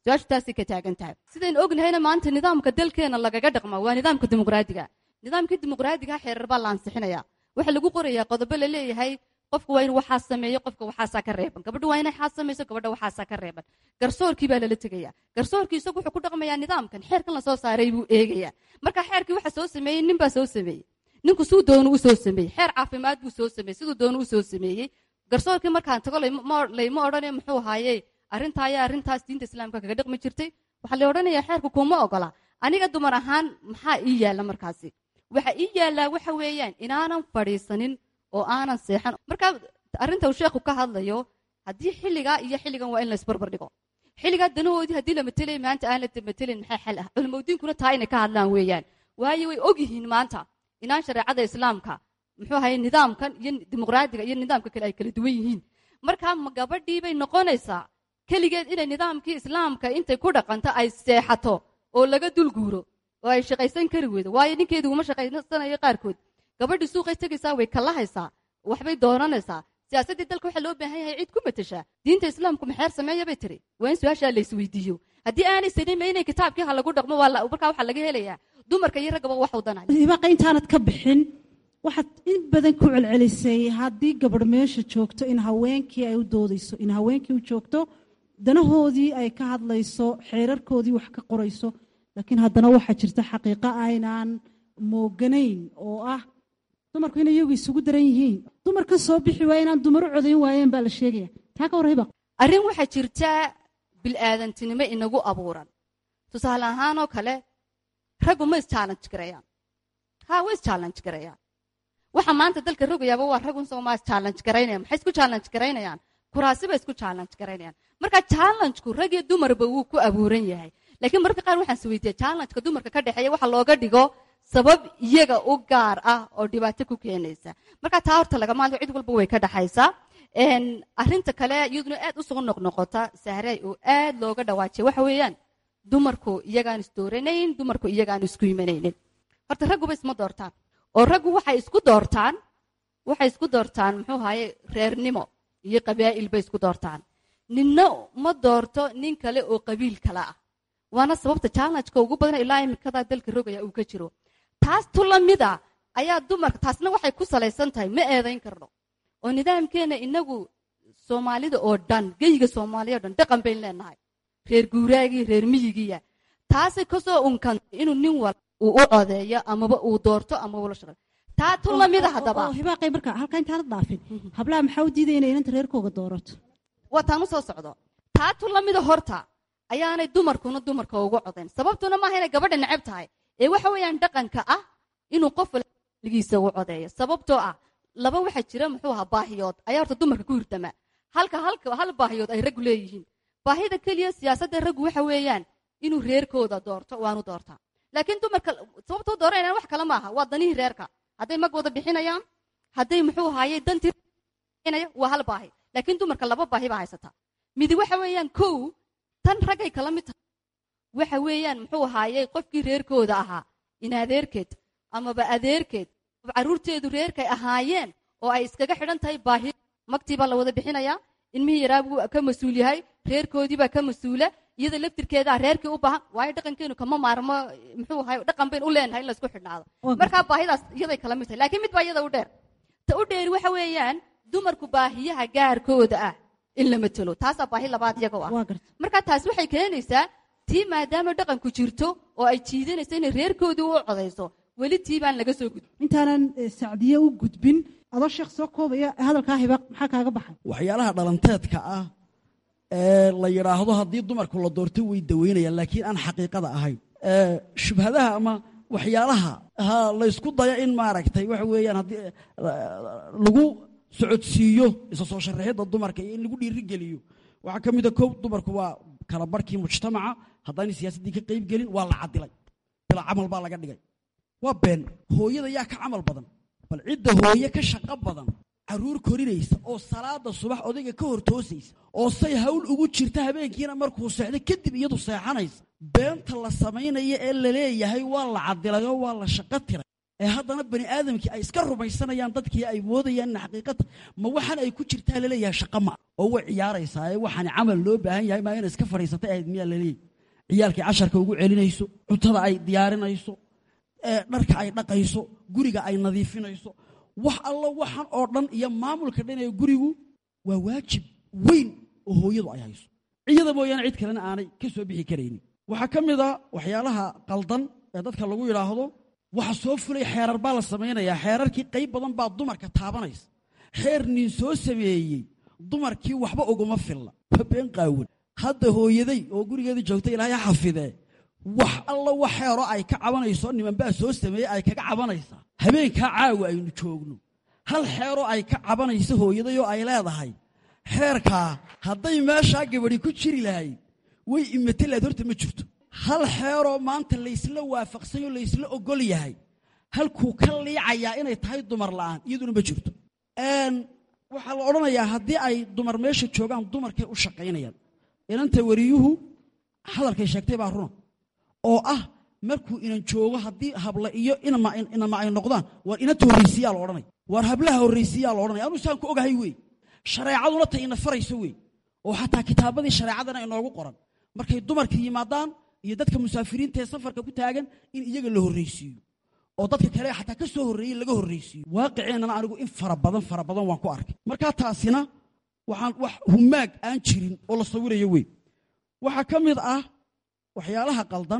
su-aashu taasay ka taagan tahay sidaynu ognahayna maanta nidaamka dalkeena lagaga dhaqma waa nidaamka dimuqraadiga nidaamkii dimuqraadiga xeerar baa la ansixinaya waxaa lagu qorayaa qodobo la leeyahay qofka waa inuu waxaa sameeyo qofka waxaasaa ka reeban gabadha waa inay xaas samayso gabadha waxaasaa ka reeban garsoorkii baa lala tegaya garsoorkii isagu wuxuu ku dhaqmayaa nidaamkan xeerkan lasoo saaray buu eegayaa marka xeerkii waxa soo sameeyey nin baa soo sameeyey ninku suu doonu u soo sameeyey xeer caafimaad buu soo sameeyey siduu doonu u soo sameeyey garsoorkii markaan tago layma odhanayo muxuu ahaayey arrintaaya arrintaas diinta islaamka kaga dhaqmi jirtay waxaa la odhanayaa xeerku kuma ogola aniga dumar ahaan maxaa ii yaalla markaasi waxa ii yaallaa waxa weeyaan inaanan fadhiisanin oo aanan seexan marka arrinta uu sheekhu ka hadlayo haddii xilligaa iyo xilligan waa in la isbarbar dhigo xilligaa danahoodii haddii la matelay maanta aan la matelin maxaa xal ah culimadiinkuna taa inay ka hadlaan weeyaan waayo way ogyihiin maanta inaan shareecada islaamka muxuu ahaye nidaamkan iyo dimuqraadiga iyo nidaamka kale ay kala duwan yihiin marka ma gabadhii bay noqonaysaa keligeed inay nidaamkii islaamka intay ku dhaqanto ay seexato oo laga dulguuro oo ay shaqaysan kari weydo waayo ninkeedu uma shaqaysanayo qaarkood gabadhii suuqay tegaysaa way kalahaysaa waxbay doonanaysaa siyaasaddii dalka waxaa loo baahan yahay cid ku matashaa diinta islaamku maxeer sameeya bay tiri waa in su-aashaa la isweydiiyo haddii aanay salimaynayn kitaabkii ha lagu dhaqmo markaa waxaa laga helayaa dumarka iyo raggaba wax wadanaya hibaqa intaanad ka bixin waxaad in badan ku celcelisay haddii gabadh meesha joogto in haweenkii ay u doodayso in haweenkii u joogto danahoodii ay ka hadlayso xeerarkoodii wax ka qorayso laakiin haddana waxaa jirta xaqiiqo aynaan mooganayn oo ah dumarku inay iyagu isugu daran yihiin dumarkan soo bixi waaya inaan dumar u codayn waayeen baa la sheegaya taa ka war hibaq arrin waxaa jirta bil'aadantinimo inagu abuuran tusaale ahaanoo kale raggu ma is-challenge garayaan ha way is-challenge garayaan waxa maanta dalka rogayaaba waa ragun soo maa is-challenge garaynayaan maxay isku challenge garaynayaan kuraasi bay isku challenge garaynayaan marka challengeku rag iyo dumarba wuu ku abuuran yahay laakiin mararka qaar waxaan is weydiiya challengeka dumarka ka dhexeeya waxa looga dhigo sabab iyaga u gaar ah oo dhibaato ku keenaysa marka taa horta laga maanto cid walba way ka dhaxaysaa arrinta kale iyaduna aad usoo noqnoqota sahray oo aad looga dhawaajiya waxa weeyaan dumarku iyagaan isdooranayn dumarku iyagaan isku imanaynin horta ragguba isma doortaan oo raggu waxay isku doortaan waxay isku doortaan muxuu ahaye reernimo iyo qabaa'il bay isku doortaan ninna ma doorto nin kale oo qabiil kale ah waana sababta challengeka ugu badan ilaa imikadaa dalka rogaya uu ka jiro taas tu lamida ayaa dumarka taasna waxay ku salaysan tahay ma eedayn karno oo nidaamkeena inagu soomaalida oo dhan geyga soomaaliya o dhan dhaqan bayn leenahay reer guuraagii reer miyigiya taasay kasoo unkantay inuu nin wal uu u codeeyo amaba uu doorto ama ula shaqeeyo taa tu lamida haddaba hibaaqay marka halkaa intaanad dhaafin hablaha maxaa u diidaya inay inanta reerkooga doorato waa taan u soo socdo taa tu lamida horta ayaanay dumarkuna dumarka ugu codayn sababtuna maaha inay gabadha necab tahay ee waxa weeyaan dhaqanka ah inuu qof ligiisa ugu codeeyo sababtoo ah laba waxaa jira muxuu ahaa baahiyood ayaa horta dumarka ku hirtama halka halka hal baahiyood ay raggu leeyihiin baahida keliya siyaasadda raggu waxa weeyaan inuu reerkooda doorto waanu doortaa laakiin dumarka sababtoo dooranayaan wax kale maaha waa danihii reerka hadday mag wada bixinayaan hadday muxuu ahaayey dantii waa hal baahi laakiin dumarka laba baahi baa haysata midi waxa weeyaan kow tan raggay kala mid tahay waxa weeyaan muxuu ahaayey qofkii reerkooda ahaa in adeerkeed amaba adeerkeed carruurteedu reerkay ahaayeen oo ay iskaga xidhan tahay baahi magtii baa la wada bixinayaa ilmihii yaraa buu ka mas-uul yahay reerkoodii baa ka mas-uula iyada laftirkeedaa reerkii u baahan waayo dhaqankeenu kama maarmo muxuu ahay dhaqan bayn u leenahay in laysku xidhnaado markaa baahidaas iyaday kala mid tahay laakiin mid baa iyada u dheer ta u dheeri waxa weeyaan dumarku baahiyaha gaarkooda ah in la matelo taasaa baahi labaad iyaga u ah marka taas waxay keenaysaa tii maadaama dhaqanku jirto oo ay jiidanayso inay reerkoodii u codayso weli tii baan laga soo gudbin intaanan sacdiye u gudbin adoo sheekh soo koobaya hadalkaa hibaaq maxaa kaaga baxay waxyaalaha dhalanteedka ah ee la yidhaahdo haddii dumarku la doorto way daweynayaan laakiin aan xaqiiqada ahayn shubhadaha ama waxyaalaha ha laysku dayo in maaragtay waxa weeyaan haddii lagu socodsiiyo isa soo sharaxidda dumarka iyo in lagu dhiirigeliyo waxaa ka mid a kow dumarku waa kala barhkii mujtamaca haddaanay siyaasaddii ka qayb gelin waa la cadilay bilaa camal baa laga dhigay waa been hooyada yaa ka camal badan bal cidda hooye ka shaqo badan carruur korinaysa oo salaada subax odayga ka hor toosaysa oo say hawl ugu jirta habeenkiina markuu seexdo kadib iyadu seexanaysa beenta la samaynaya ee la leeyahay waa la cadilay oo waa la shaqo tiray ee haddana bani aadamkii ay iska rumaysanayaan dadkii ay moodayaan in xaqiiqata ma waxaan ay ku jirtaa laleeyahay shaqa ma oo way ciyaaraysaa ee waxaan camal loo baahan yahay maa inay iska fadhiisatay ahayd miyaa laleeyahy ciyaalkii casharka ugu celinayso cuntada ay diyaarinayso dharka ay dhaqayso guriga ay nadiifinayso wax allo waxan oo dhan iyo maamulka dhan ee gurigu waa waajib weyn oo hooyadu ay hayso ciyada mooyaane cid kalena aanay ka soo bixi karaynin waxaa ka mid a waxyaalaha qaldan ee dadka lagu yidhaahdo waxa soo fulay xeerar baa la samaynayaa xeerarkii qayb badan baa dumarka taabanaysa xeer nin soo sameeyey dumarkii waxba uguma filla waa been qaawan hadda hooyaday oo gurigeeda joogta ilaahay ha xafidee wax alla wax xeero ay ka cabanayso nimanbaa soo sameeyey ay kaga cabanaysaa habeenkaa caawa aynu joogno hal xeeroo ay ka cabanayso hooyaday oo ay leedahay xeerkaa hadday meeshaa gabadhi ku jiri lahayd way imate lahayd horta ma jirto hal xeeroo maanta laysla waafaqsanyo laysla ogol yahay halkuu ka liicayaa inay tahay dumar la'aan iyaduna ma jirto waxaa la odhanayaa haddii ay dumar meesha joogaan dumarkay u shaqaynayaan inanta wariyuhu hadalkay sheegtay baa runa oo ah markuu inan joogo haddii habla iyo inama ay noqdaan waar inanta horraysiyaa la odhanaya waar hablaha horraysiyaa la odhanaya anuu saan ku ogahay wey shareecaduna ta ina farayso wey oo xataa kitaabadii shareecadana inoogu qoran markay dumarka yimaadaan iyo dadka musaafiriinta ee safarka ku taagan in iyaga la horraysiiyo oo dadka kale xataa ka soo horreeyey laga horraysiiyo waaqiceennana anigu in fara badan fara badan waan ku arkay markaa taasina waxaan wax humaag aan jirin oo la sawirayo wey waxaa ka mid ah waxyaalaha qaldan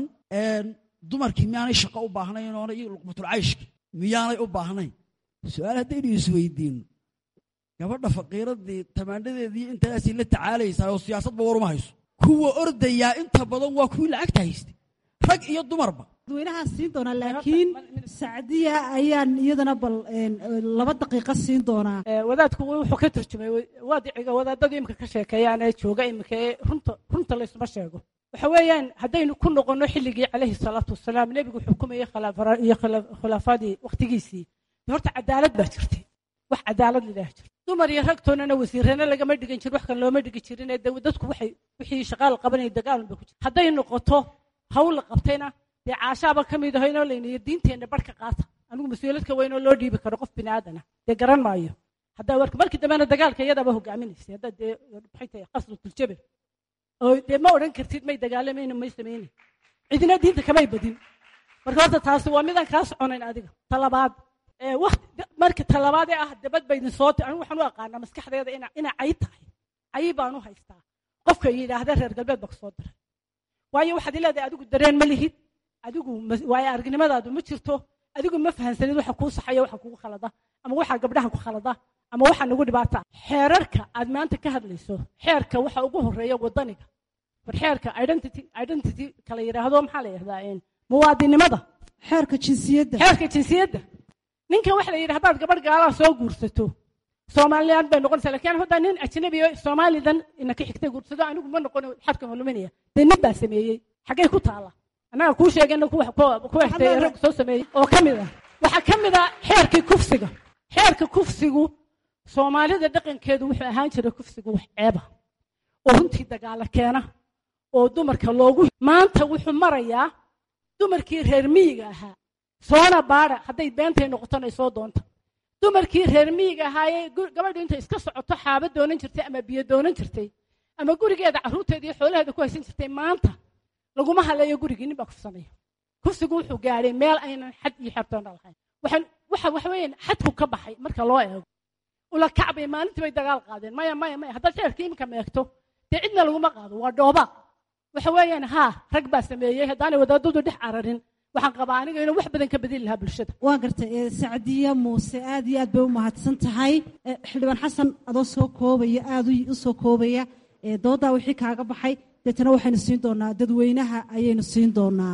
dumarkii miyaanay shaqo u baahnayn oona iyo luqmatulcayshki miyaanay u baahnayn su-aal haddaynu isweydiinno gabadha faqiiradii tamaandhadeedii intaasay la tacaalaysaa oo siyaasadba waruma hayso kuwa ordayaa inta badan waa kuwii lacagta haystay rag iyo dumarba dadweynahaa siin doonaa laakiin sacdiya ayaan iyadana bal laba daqiiqo siin doonaa wadaadku wuxuu ka turjumay waadiciga wadaadada imika ka sheekeeyaan ee jooga imika ee runta runta laysuma sheego waxa weeyaan haddaynu ku noqonno xilligii calayhi salaatu wasalaam nebigu xukumayey iyo khulaafadii wakhtigiisii horta cadaalad baa jirtay wax cadaalad lilaah jirta dumar iyo ragtoonana wasiirana lagama dhigan jirin wax kan looma dhigi jirin ee dadku waxay wixii shaqaal qabanaya dagaalun bay ku jirta hadday noqoto hawl la qabtayna dee caashaaba ka mid aho inoo laynayo diinteenna barhka qaata anigu mas-uuladka weynoo loo dhiibi karo qof bini aadana dee garan maayo haddaa warka markii dambena dagaalka iyadaaba hogaaminaysay haddaa dee maxay tahay qasratuljaber oo dee ma odhan kartid may dagaalamayna may samaynin cidina diinta kamay badin marka horta taasi waa midaan kaa soconayn adiga talabaad waqti marka talabaad ee ah dabad baydin soo anigu waxaan u aqaanaa maskaxdeeda ina ina cay tahay cay baan u haystaa qofka yidhaahda reer galbeed baa kusoo diray waayo waxaad leedahay adigu dareen ma lihid adigu waayo aragnimadaadu ma jirto adigu ma fahansanid waxa kuu saxaya waxa kugu khalada ama waxa gabdhaha ku khalada ama waxa nagu dhibaata xeerarka aad maanta ka hadlayso xeerka waxa ugu horeeya wadaniga war xeerka identity identity kala yidhaahdo maxaa la yidhahdaa muwaadinimada xeerka jinsiyadda xeerka jinsiyadda ninka waxa la yidhi haddaad gabadh gaalaa soo guursato soomaaliland bay noqonaysaa lakiin haddaa nin ajnabi oo soomaalidan ina ka xigtay guursado anigu ma noqon xadka maluminaya dee nin baa sameeyey xaggay ku taala annaga kuu sheegayna kuwa xigtay rag soo sameeyey oo ka mid ah waxaa ka mid ah xeerkii kufsiga xeerka kufsigu soomaalida dhaqankeedu wuxuu ahaan jiray kufsigu wax ceeba oo runtii dagaalo keena oo dumarka loogu maanta wuxuu marayaa dumarkii reer miyiga ahaa soona baara hadday beentay noqotona soo doonta dumarkii reer miyiga ahaayee gabadhu intay iska socoto xaaba doonan jirtay ama biyo doonan jirtay ama gurigeeda carruurteeda iyo xoolaheeda ku haysan jirtay maanta laguma haleeyo gurigii nin baa kufsanaya kufsigu wuxuu gaadhay meel aynan xad iyo xertoona lahayn waxaan waxa waxa weeyaan xadku ka baxay marka loo eego ula kacbay maalintii bay dagaal qaadeen maya maya maya haddaad xeerka iminka meegto dee cidna laguma qaado waa dhooba waxa weeyaan haa rag baa sameeyey haddaanay wadaadadu dhex cararin waxaan qabaa aniga inuu wax badan ka bedeli lahaa bulshada waa gartay sacdiya muuse aad iyo aad bay u mahadsan tahay xildhibaan xasan adoo soo koobaya aad u soo koobaya doodaa wixii kaaga baxay deetana waxaynu siin doonaa dadweynaha ayaynu siin doonaa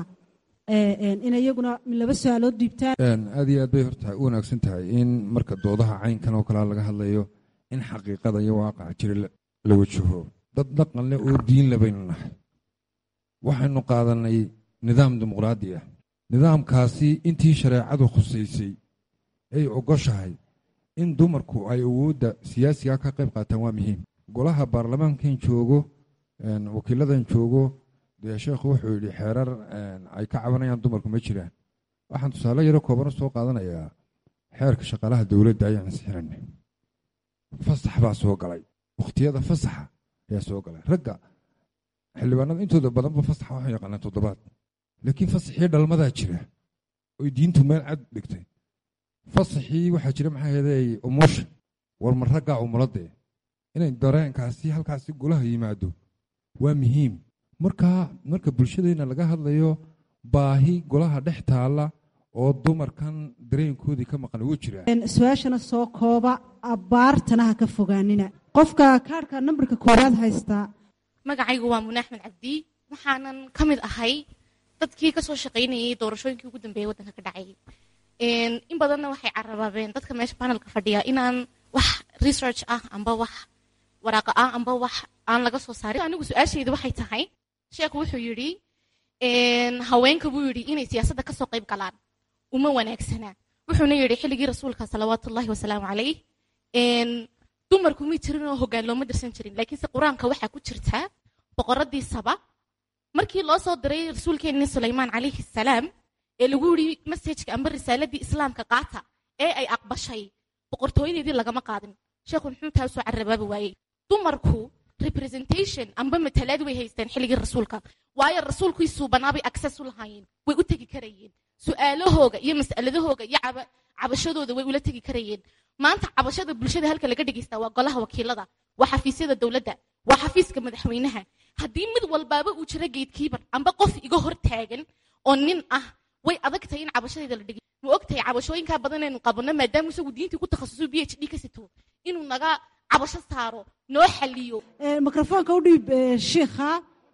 in iyaguna laba su-aalood dhiibtaan aad iyo aad bay horta u wanaagsan tahay in marka doodaha caynkan oo kalea laga hadlayo in xaqiiqada iyo waaqaca jira la wajaho dad dhaqan leh oo diin le baynu nahay waxaynu qaadanay nidaam dimuqraadi ah nidaamkaasi intii shareecadu khusaysay ay ogoshahay in dumarku ay awoodda siyaasiga ka qayb qaataan waa muhiim golaha baarlamaankan joogo wakiiladan joogo dee sheekhu wuxuu yidhi xeerar ay ka cabanayaan dumarku ma jiraan waxaan tusaale yaro koobana soo qaadanayaa xeerka shaqaalaha dowladda ayaan ansixinanay fasax baa soo galay wakhtiyada fasaxa ayaa soo galay ragga xildhibaanada intooda badanba fasaxa waxaan yaqaanaa toddobaad laakiin fasaxii dhalmadaa jira oy diintu meel cad dhigtay fasaxii waxaa jira maxaa yeelay umusha war ma raggaa umuladee inay dareenkaasi halkaasi golaha yimaado waa muhiim markaa marka bulshadeenna laga hadlayo baahi golaha dhex taalla oo dumarkan dareenkoodii ka maqan wuu jiraa su-aashana soo kooba abbaartana ha ka fogaanina qofka kaarhka nambarka koowaad haystaa magacaygu waa mune axmed cabdi waxaanan ka mid ahay dadkii kasoo shaqaynayay doorashooyinkii ugu dambeeyay waddanka ka dhacay in badanna waxay carabaabeen dadka meesha panelka fadhiya inaan wax research ah amba wax waraaqa ah amba wax aan laga soo saarin anigu su-aashayda waxay tahay sheekhu wuxuu yidhi haweenka buu yidhi inay siyaasadda kasoo qayb galaan uma wanaagsana wuxuuna yidhi xilligii rasuulka salawaatullahi wasalaamu calayh dumarku may jirin oo hoggaan looma dirsan jirin laakiinse qur-aanka waxaa ku jirtaa boqoradii saba markii loo soo diray rasuulkeenni sulaymaan calayhi salaam ee lagu yidhi masajka amba risaaladii islaamka qaata ee ay aqbashay boqortooyadeedii lagama qaadin sheekhu muxuu taa usoo carabaabi waayey dumarku representation amba matalaad way haysteen xilligii rasuulka waayo rasuulkii suubanaabay access u lahaayeen way u tegi karayeen su-aalahooga iyo mas'aladahooga iyo cabashadooda way ula tegi karayeen maanta cabashada bulshada halka laga dhegaysta waa golaha wakiilada waa xafiisyada dowladda waa xafiiska madaxweynaha haddii mid walbaaba uu jiro geedkiibar amba qof iga hor taagan oo nin ah way adag tahay in cabashadeeda la dhegay ma og tahay cabashooyinkaa badan aynu qabanno maadaama isagu diintii ku takhasuso b h d ka sito inuu naga cabasho saaro noo xaliyo mikrofoonka u dhiib shiikha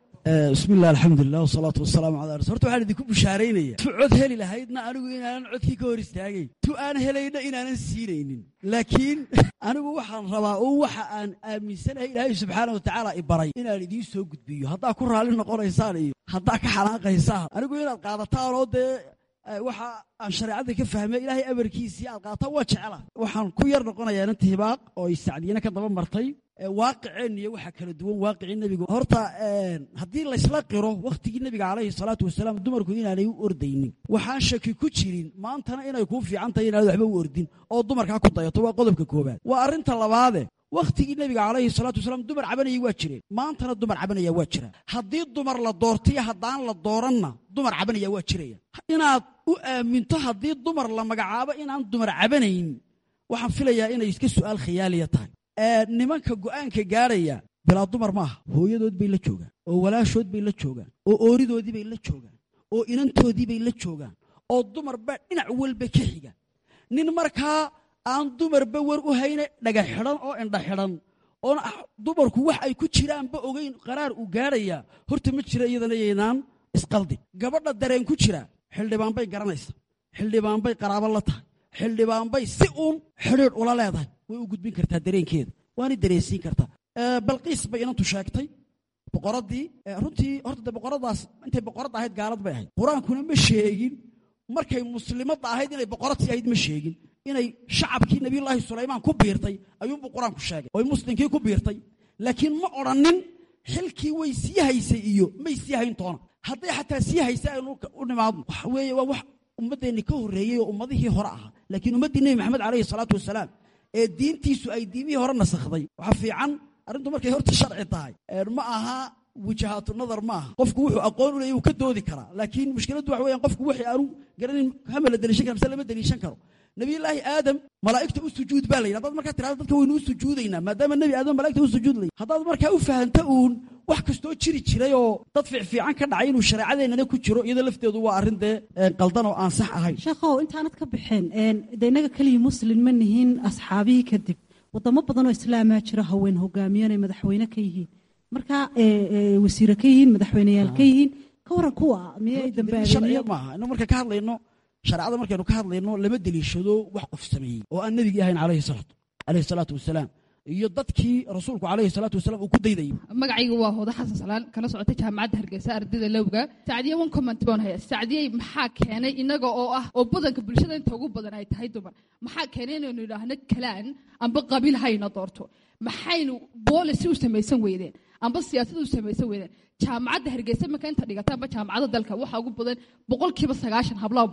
bismi illah alxamdulilah wasalaatu wasalaamu calaa rasul horta waxaan idinku bushaaraynaya tu cod heli lahaydna anigu inaanan codkii ka hor istaagayn tu aan helayna inaanan siinaynin laakiin anigu waxaan rabaa un waxa aan aaminsanahay ilaahay subxaana wa tacaala i baray inaan idiin soo gudbiyo haddaa ku raalli noqonaysaan iyo haddaa ka xanaaqaysaan anigu inaad qaadataan oo dee waxa aan shareecada ka fahmay ilaahay amarkiisii aad qaataan waa jecela waxaan ku yar noqonayaa inta hibaaq oo ay sacdiyana ka daba martay waaqiceen iyo waxa kala duwan waaqicii nebigu horta haddii laysla qiro wakhtigii nebiga calayhi salaatu wasalaam dumarku inaanay u ordaynin waxaan shaki ku jirin maantana inay kuu fiican tahay inaad waxba u ordin oo dumarkaa ku dayato waa qodobka koobaad waa arrinta labaade wakhtigii nebiga calayhi salaatu wasalaam dumar cabanayay waa jireen maantana dumar cabanaya waa jira haddii dumar la doortiyo haddaan la dooranna dumar cabanaya waa jiraya inaad u aaminto haddii dumar la magacaabo inaan dumar cabanayn waxaan filayaa inay iska su'aal khiyaaliya tahay nimanka go'aanka gaadhaya bilaa dumar maaha hooyadood bay la joogaan oo walaashood bay la joogaan oo ooridoodii bay la joogaan oo inantoodii bay la joogaan oo dumarba dhinac walba ka xiga nin markaa aan dumarba war u hayna dhaga xidhan oo indha xidhan oona dumarku wax ay ku jiraanba ogeyn qaraar uu gaadhayaa horta ma jira iyadana yaynaan isqaldin gabadha dareen ku jira xildhibaan bay garanaysa xildhibaan bay qaraabo la tahay xildhibaan bay si uun xidhiidh ula leedahay way u gudbin kartaa dareenkeeda waana dareensiin kartaa balqiis bay inantu sheegtay boqoraddii runtii horta de boqoradaas intay boqoradda ahayd gaalad bay ahayd qur-aankuna ma sheegin markay muslimadda ahayd inay boqoradtii ahayd ma sheegin inay shacabkii nabiyullaahi sulaymaan ku biirtay ayuunbuu qur-aanku sheegay oy muslimkii ku biirtay laakiin ma odhannin xilkii way sii haysay iyo may sii hayn toona hadday xataa sii haysay aynu u nimaadno waxa weeye waa wax ummaddeenni ka horreeyey oo ummadihii hore ahaa laakiin ummaddii nebi maxamed calayhi salaatu wasalaam ee diintiisu ay diimihii hore nasakhday waxaa fiican arrintu markay horta sharci tahay ma aha wajahaatu nadar ma aha qofku wuxuu aqoon u leeyay uu ka doodi karaa laakiin mushkiladdu waxa weeyaan qofku wixii aanu garanin hama la deliishan kara mise lama deliishan karo nabiyullaahi aadam malaa'igta u sujuud baa la yidhi haddaad markaa tirahdo dadka waynu u sujuudaynaa maadaama nebi aadam malaa'igta u sujuud lay haddaad markaa u fahanto uun wax kastoo jiri jiray oo dad fiicfiican ka dhacay inuu shareecadeennana ku jiro iyadoo lafteedu waa arrin dee qaldan oo aan sax ahayn sheekhow intaanad ka baxeen de innaga keliya muslin ma nihiin asxaabihii kadib wadamo badan oo islaamaa jira haween hogaamiyan ay madaxweyne ka yihiin marka wasiire ka yihiin madaxweyneyaal ka yihiin ka waran kuwa miyay sharciya maaha inu marka ka hadlayno shareecada markaynu ka hadlayno lama deliishado wax qof sameeyey oo aan nebigii ahayn calayhi salaatu calayhi salaatu wasalaam iyo dadkii rasuulku calayhi salaatu wasalaam uu ku daydayay magacaygu waa hooda xasan salaan kana socota jaamacadda hargeysa ardayda lowga sacdiye one comment baan haya sacdiyey maxaa keenay inaga oo ah oo badanka bulshada inta ugu badan ay tahay dumar maxaa keenay inaynu idhaahno kalaan amba qabiil hayna doorto maxaynu boolicy u samaysan weydeen amba siyaasad u samaysan weydeen jaamacadda hargeysa marka inta dhigata amba jaamacadda dalka waxaa ugu badan boqolkiiba sagaashan hablaha badan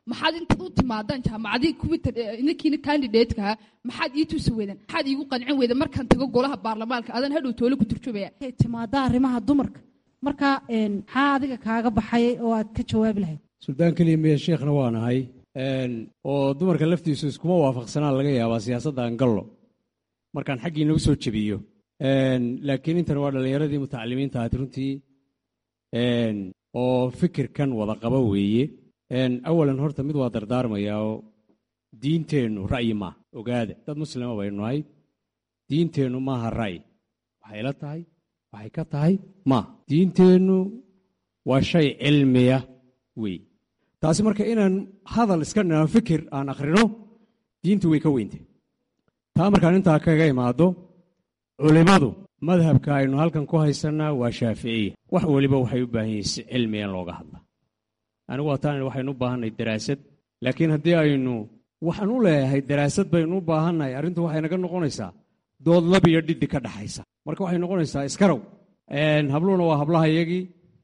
maxaad intaad u timaadaan jaamacadii kuwii inankiina candidatekaa maxaad ii tusi weydaan maxaad iigu qancin weydaan markaan tago golaha baarlamaanka adan hadhow toole ku turjubaya timaada arrimaha dumarka marka maxaa adiga kaaga baxay oo aad ka jawaabi lahayd suldaan keliya miya sheekhna waa nahay oo dumarka laftiisu iskuma waafaqsanaan laga yaabaa siyaasadda angallo markaan xaggii nagu soo jebiyo laakiin intan waa dhallinyaradii mutacalimiinta ahayd runtii oo fikirkan wada qaba weeye awalan horta mid waa dardaarmayaa oo diinteennu ra'yi maaha ogaada dad muslima baynu nahay diinteennu maaha ra'yi waxay la tahay waxay ka tahay maaha diinteennu waa shay cilmiya wey taasi marka inaan hadal iska dhinaan fikir aan akhrino diintu way ka weyntay taa markaan intaa kaga imaado culimmadu madhabka aynu halkan ku haysannaa waa shaaficiya wax weliba waxay u baahan yihiin si cilmiya in looga hadla anigu waataan waxaynu u baahannahay daraasad laakiin haddii aynu waxaan u leeyahay daraasad baynu u baahannahay arrintu waxay naga noqonaysaa dood lab iyo dhiddi ka dhaxaysa marka waxay noqonaysaa iskarow habluhuna waa hablaha iyagii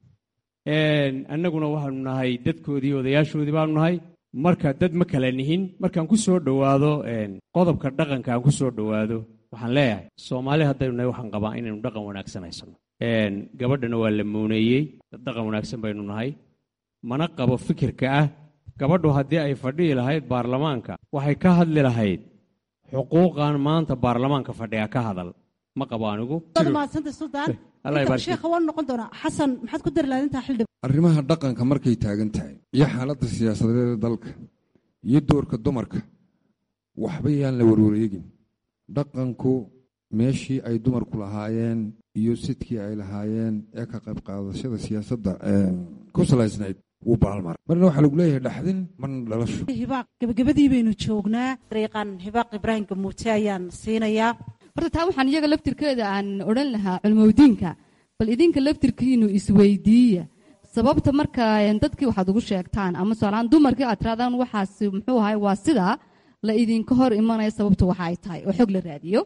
annaguna waxaanu nahay dadkoodii odayaashoodii baanu nahay marka dad ma kala nihin markaan ku soo dhowaado qodobka dhaqanka aan ku soo dhowaado waxaan leeyahay soomaali haddaynu nahay waxaan qabaa inaynu dhaqan wanaagsan haysano gabadhana waa la muuneeyey dad dhaqan wanaagsan baynu nahay mana qabo fikirka ah gabadhu haddii ay fadhihi lahayd baarlamaanka waxay ka hadli lahayd xuquuqan maanta baarlamaanka fadhiga ka hadal ma qabo anigu mahadsanta suldaan sheekha waan noqon doonaa xasan maxaad ku dari lahayd intaa xildhib arrimaha dhaqanka markay taagan tahay iyo xaaladda siyaasadeed ee dalka iyo doorka dumarka waxba yaan la warwareegin dhaqanku meeshii ay dumarku lahaayeen iyo sidkii ay lahaayeen ee ka qayb qaadashada siyaasadda ku salaysnayd wuu baalmar marna waxaa lagu leeyahay dhaxdin marna dhalasho hibaaq gebagabadii baynu joognaa dariiqan hibaaq ibraahim gamuute ayaan siinayaa horta taa waxaan iyaga laftirkeeda aan odhan lahaa culmowdiinka bal idinka laftirkiinu isweydiiya sababta marka dadkii waxaad ugu sheegtaan ama soalaan dumarkii aad tiraadaan waxaas muxuu ahay waa sidaa la idinka hor imanaya sababtu waxa ay tahay oo xog la raadiyo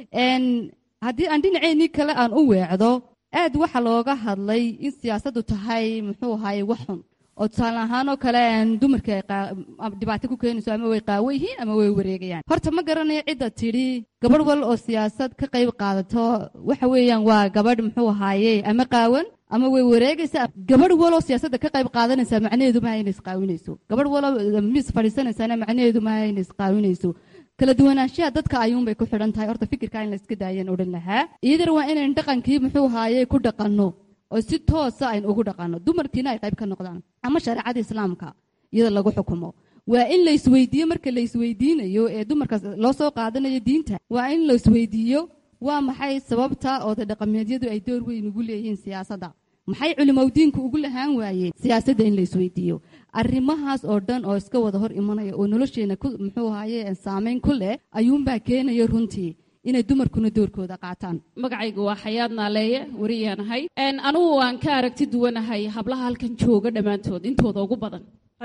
haddii aan dhinaceennii kale aan u weecdo aad waxa looga hadlay in siyaasaddu tahay muxuu ahay wax xun oo tusaale ahaan oo kale dumarka dhibaato ku keenayso ama way qaawo yihiin ama way wareegayaan horta ma garanayo cidda tidhi gabadh wal oo siyaasad ka qayb qaadato waxa weeyaan waa gabadh muxuu ahaaye ama qaawan ama way wareegaysaa gabadh waloo siyaasadda ka qayb qaadanaysaa macnaheedu maaha inay isqaawinayso gabadh walo miis fadhiisanaysaana macnaheedu maaha inay isqaawinayso kala duwanaanshaha dadka ayuunbay ku xidhan tahay horta fikirkaa in la iska daayaan odhan lahaa iyadana waa inayn dhaqankii muxuu ahaaye ku dhaqanno oo si toosa aynu ugu dhaqanno dumarkiina ay qayb ka noqdaan ama shareecada islaamka iyada lagu xukumo waa in la isweydiiyo marka la isweydiinayo ee dumarkaas loo soo qaadanayo diinta waa in la isweydiiyo waa maxay sababta ooda dhaqameedyadu ay door weyn ugu leeyihiin siyaasadda maxay culimowdiinku ugu lahaan waayeen siyaasadda in la isweydiiyo arrimahaas oo dhan oo iska wada hor imanaya oo nolosheena muxuu ahaye saameyn ku leh ayuunbaa keenaya runtii inay dumarkuna doorkooda qaataan magacaygu waa xayaad naaleeye wariyaanahay anugu waan ka aragti duwanahay hablaha halkan jooga dhammaantood intooda ugu badan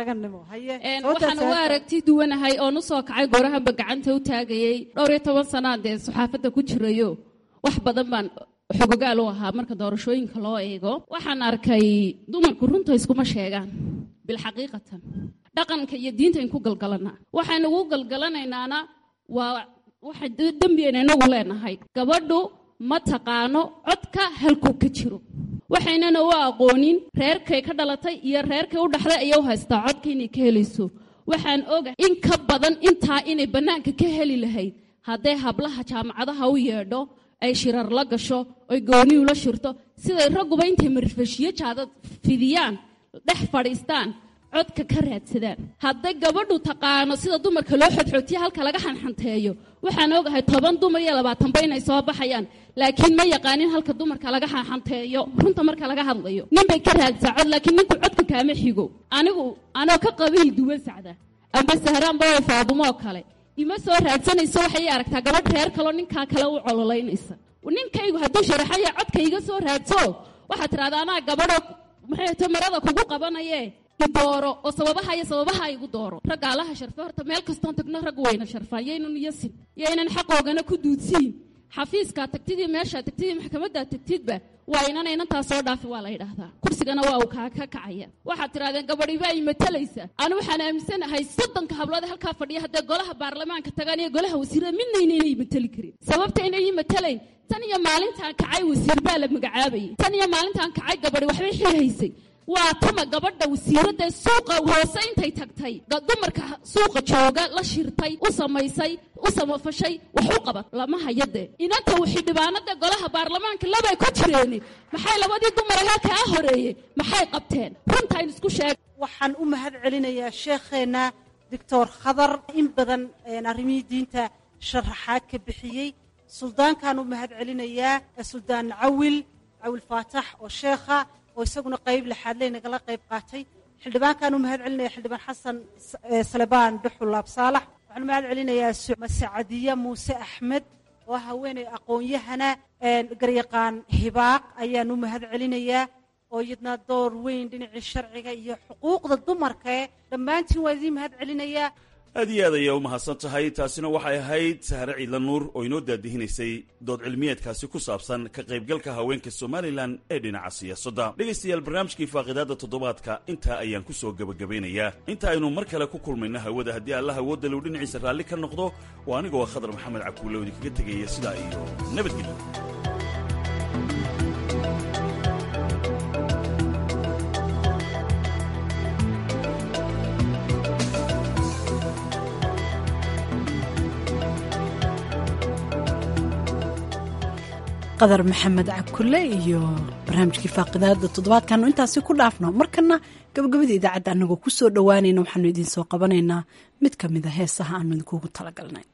waxaan u aragti duwanahay oon usoo kacay goorahaba gacanta u taagayey dhowr iyo toban sanaa dee saxaafadda ku jirayo wax badan baan xogogaal u ahaa marka doorashooyinka loo eego waxaan arkay dumarku runta iskuma sheegaan bilxaqiiqatan dhaqanka iyo diinta in ku galgalanaa waxaynu ugu galgalanaynaana waa waxa dembiyayna inagu leenahay gabadhu ma taqaano codka halkuu ka jiro waxaynana u aqoonin reerkay ka dhalatay iyo reerkay u dhaxday ayay u haystaa codka inay ka helayso waxaan oga in ka badan intaa inay bannaanka ka heli lahayd hadday hablaha jaamacadaha u yeedho ay shirar la gasho oy gooni ula shirto siday ragguba intay marfashiyo jaadad fidiyaan dhex fadhiistaan codka ka raadsadaan hadday gabadhu taqaano sida dumarka loo xodxootiya halka laga xanxanteeyo waxaan ogahay toban dumar iyo labaatanba inay soo baxayaan laakiin ma yaqaanin halka dumarka laga xanxanteeyo runta marka laga hadlayo ninbay ka raadsaa cod laakiin ninku codka kaama xigo anigu anoo ka qabiil duwan sacda amba sahraanba oo faadumoo kale ima soo raadsanayso waxay aragtaa gabadh reer kaloo ninkaa kale u cololaynaysa ninkaygu hadduu sharaxaya codka iga soo raadso waxaad tidhahdaa anaa gabadhoo maxay ta marada kugu qabanaye idooro oo sababaha iyo sababaha igu dooro raggaalaha sharfe horta meel kastoon tagno rag wayna sharfaan yaynan yasin yaynan xaqoogana ku duudsiin xafiiskaa tagtidii meeshaa tagtidii maxkamaddaa tagtidba waa inan inantaa soo dhaafi waa la yidhaahdaa kursigana waa uu kaa ka kacaya waxaad tidhahdeen gabadhi baa imatalaysa anu waxaan aaminsanahay soddonka hablood halkaa fadhiya haddee golaha baarlamaanka tagaan iyo golaha wasiirada midnayna inay imatali karin sababta inay imatalayn tan iyo maalintaan kacay wasiir baa la magacaabayay tan iyo maalintaan kacay gabadhi waxbay xil haysay waa tuma gabadha wasiiradda suuqa hoose intay tagtay dumarka suuqa jooga la shirtay u samaysay u samafashay wax u qabat lama hayadee inanta xildhibaanada golaha baarlamaanka labay ku jireeni maxay labadii dumar halkaa horeeyey maxay qabteen runtaan isku sheeg waxaan u mahad celinayaa sheekheenna doctor khadar in badan arrimihii diinta sharaxaad ka bixiyey suldaankaan u mahad celinayaa suldaan cawil cawil faatax oo sheekha oo isaguna qayb lixaadley nagala qayb qaatay xildhibaankaan u mahad celinaya xildhibaan xasan salebaan dhuxul laab saalax waxaan u mahad celinayaa masacadiya muuse axmed oo haweeney aqoon-yahana garyaqaan hibaaq ayaan u mahad celinayaa oo iyadna door weyn dhinacii sharciga iyo xuquuqda dumarkae dhammaantiin waa idiin mahad celinayaa aad iyo aad ayaa u mahadsan tahay taasina waxay ahayd sahre ciidla nuur oo inoo daadihinaysay dood cilmiyeedkaasi ku saabsan ka qaybgalka haweenka somalilan ee dhinaca siyaasadda dhegaystayaal barnaamijkii faaqidaadda toddobaadka intaa ayaan ku soo gebagabaynayaa inta aynu mar kale ku kulmayno hawada haddii allah awoodda low dhinaciisa raalli ka noqdo oo anigoo khadar maxamed cakuulow idinkaga tegaya sidaa iyo nabadgelyo qadar maxamed cabkulle iyo barnaamijkii faaqidaada toddobaadkaanu intaasi ku dhaafno markana gabagabada idaacadda anagoo ku soo dhowaanayna waxaanu idiin soo qabanaynaa mid ka mid a heesaha aanu idinkuugu talagalnay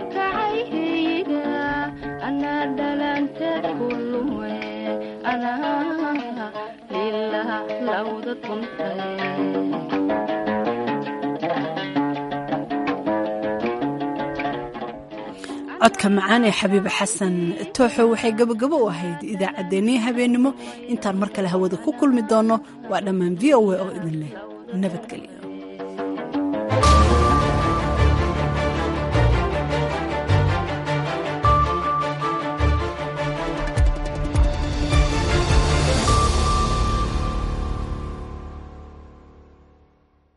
Ana codka macaan ee xabiibe xasan tooxo waxay gabagabo u ahayd idaacaddeenii habeennimo intaan mar kale hawada ku kulmi doonno waa dhammaan v o a oo idin leh nabadgelyo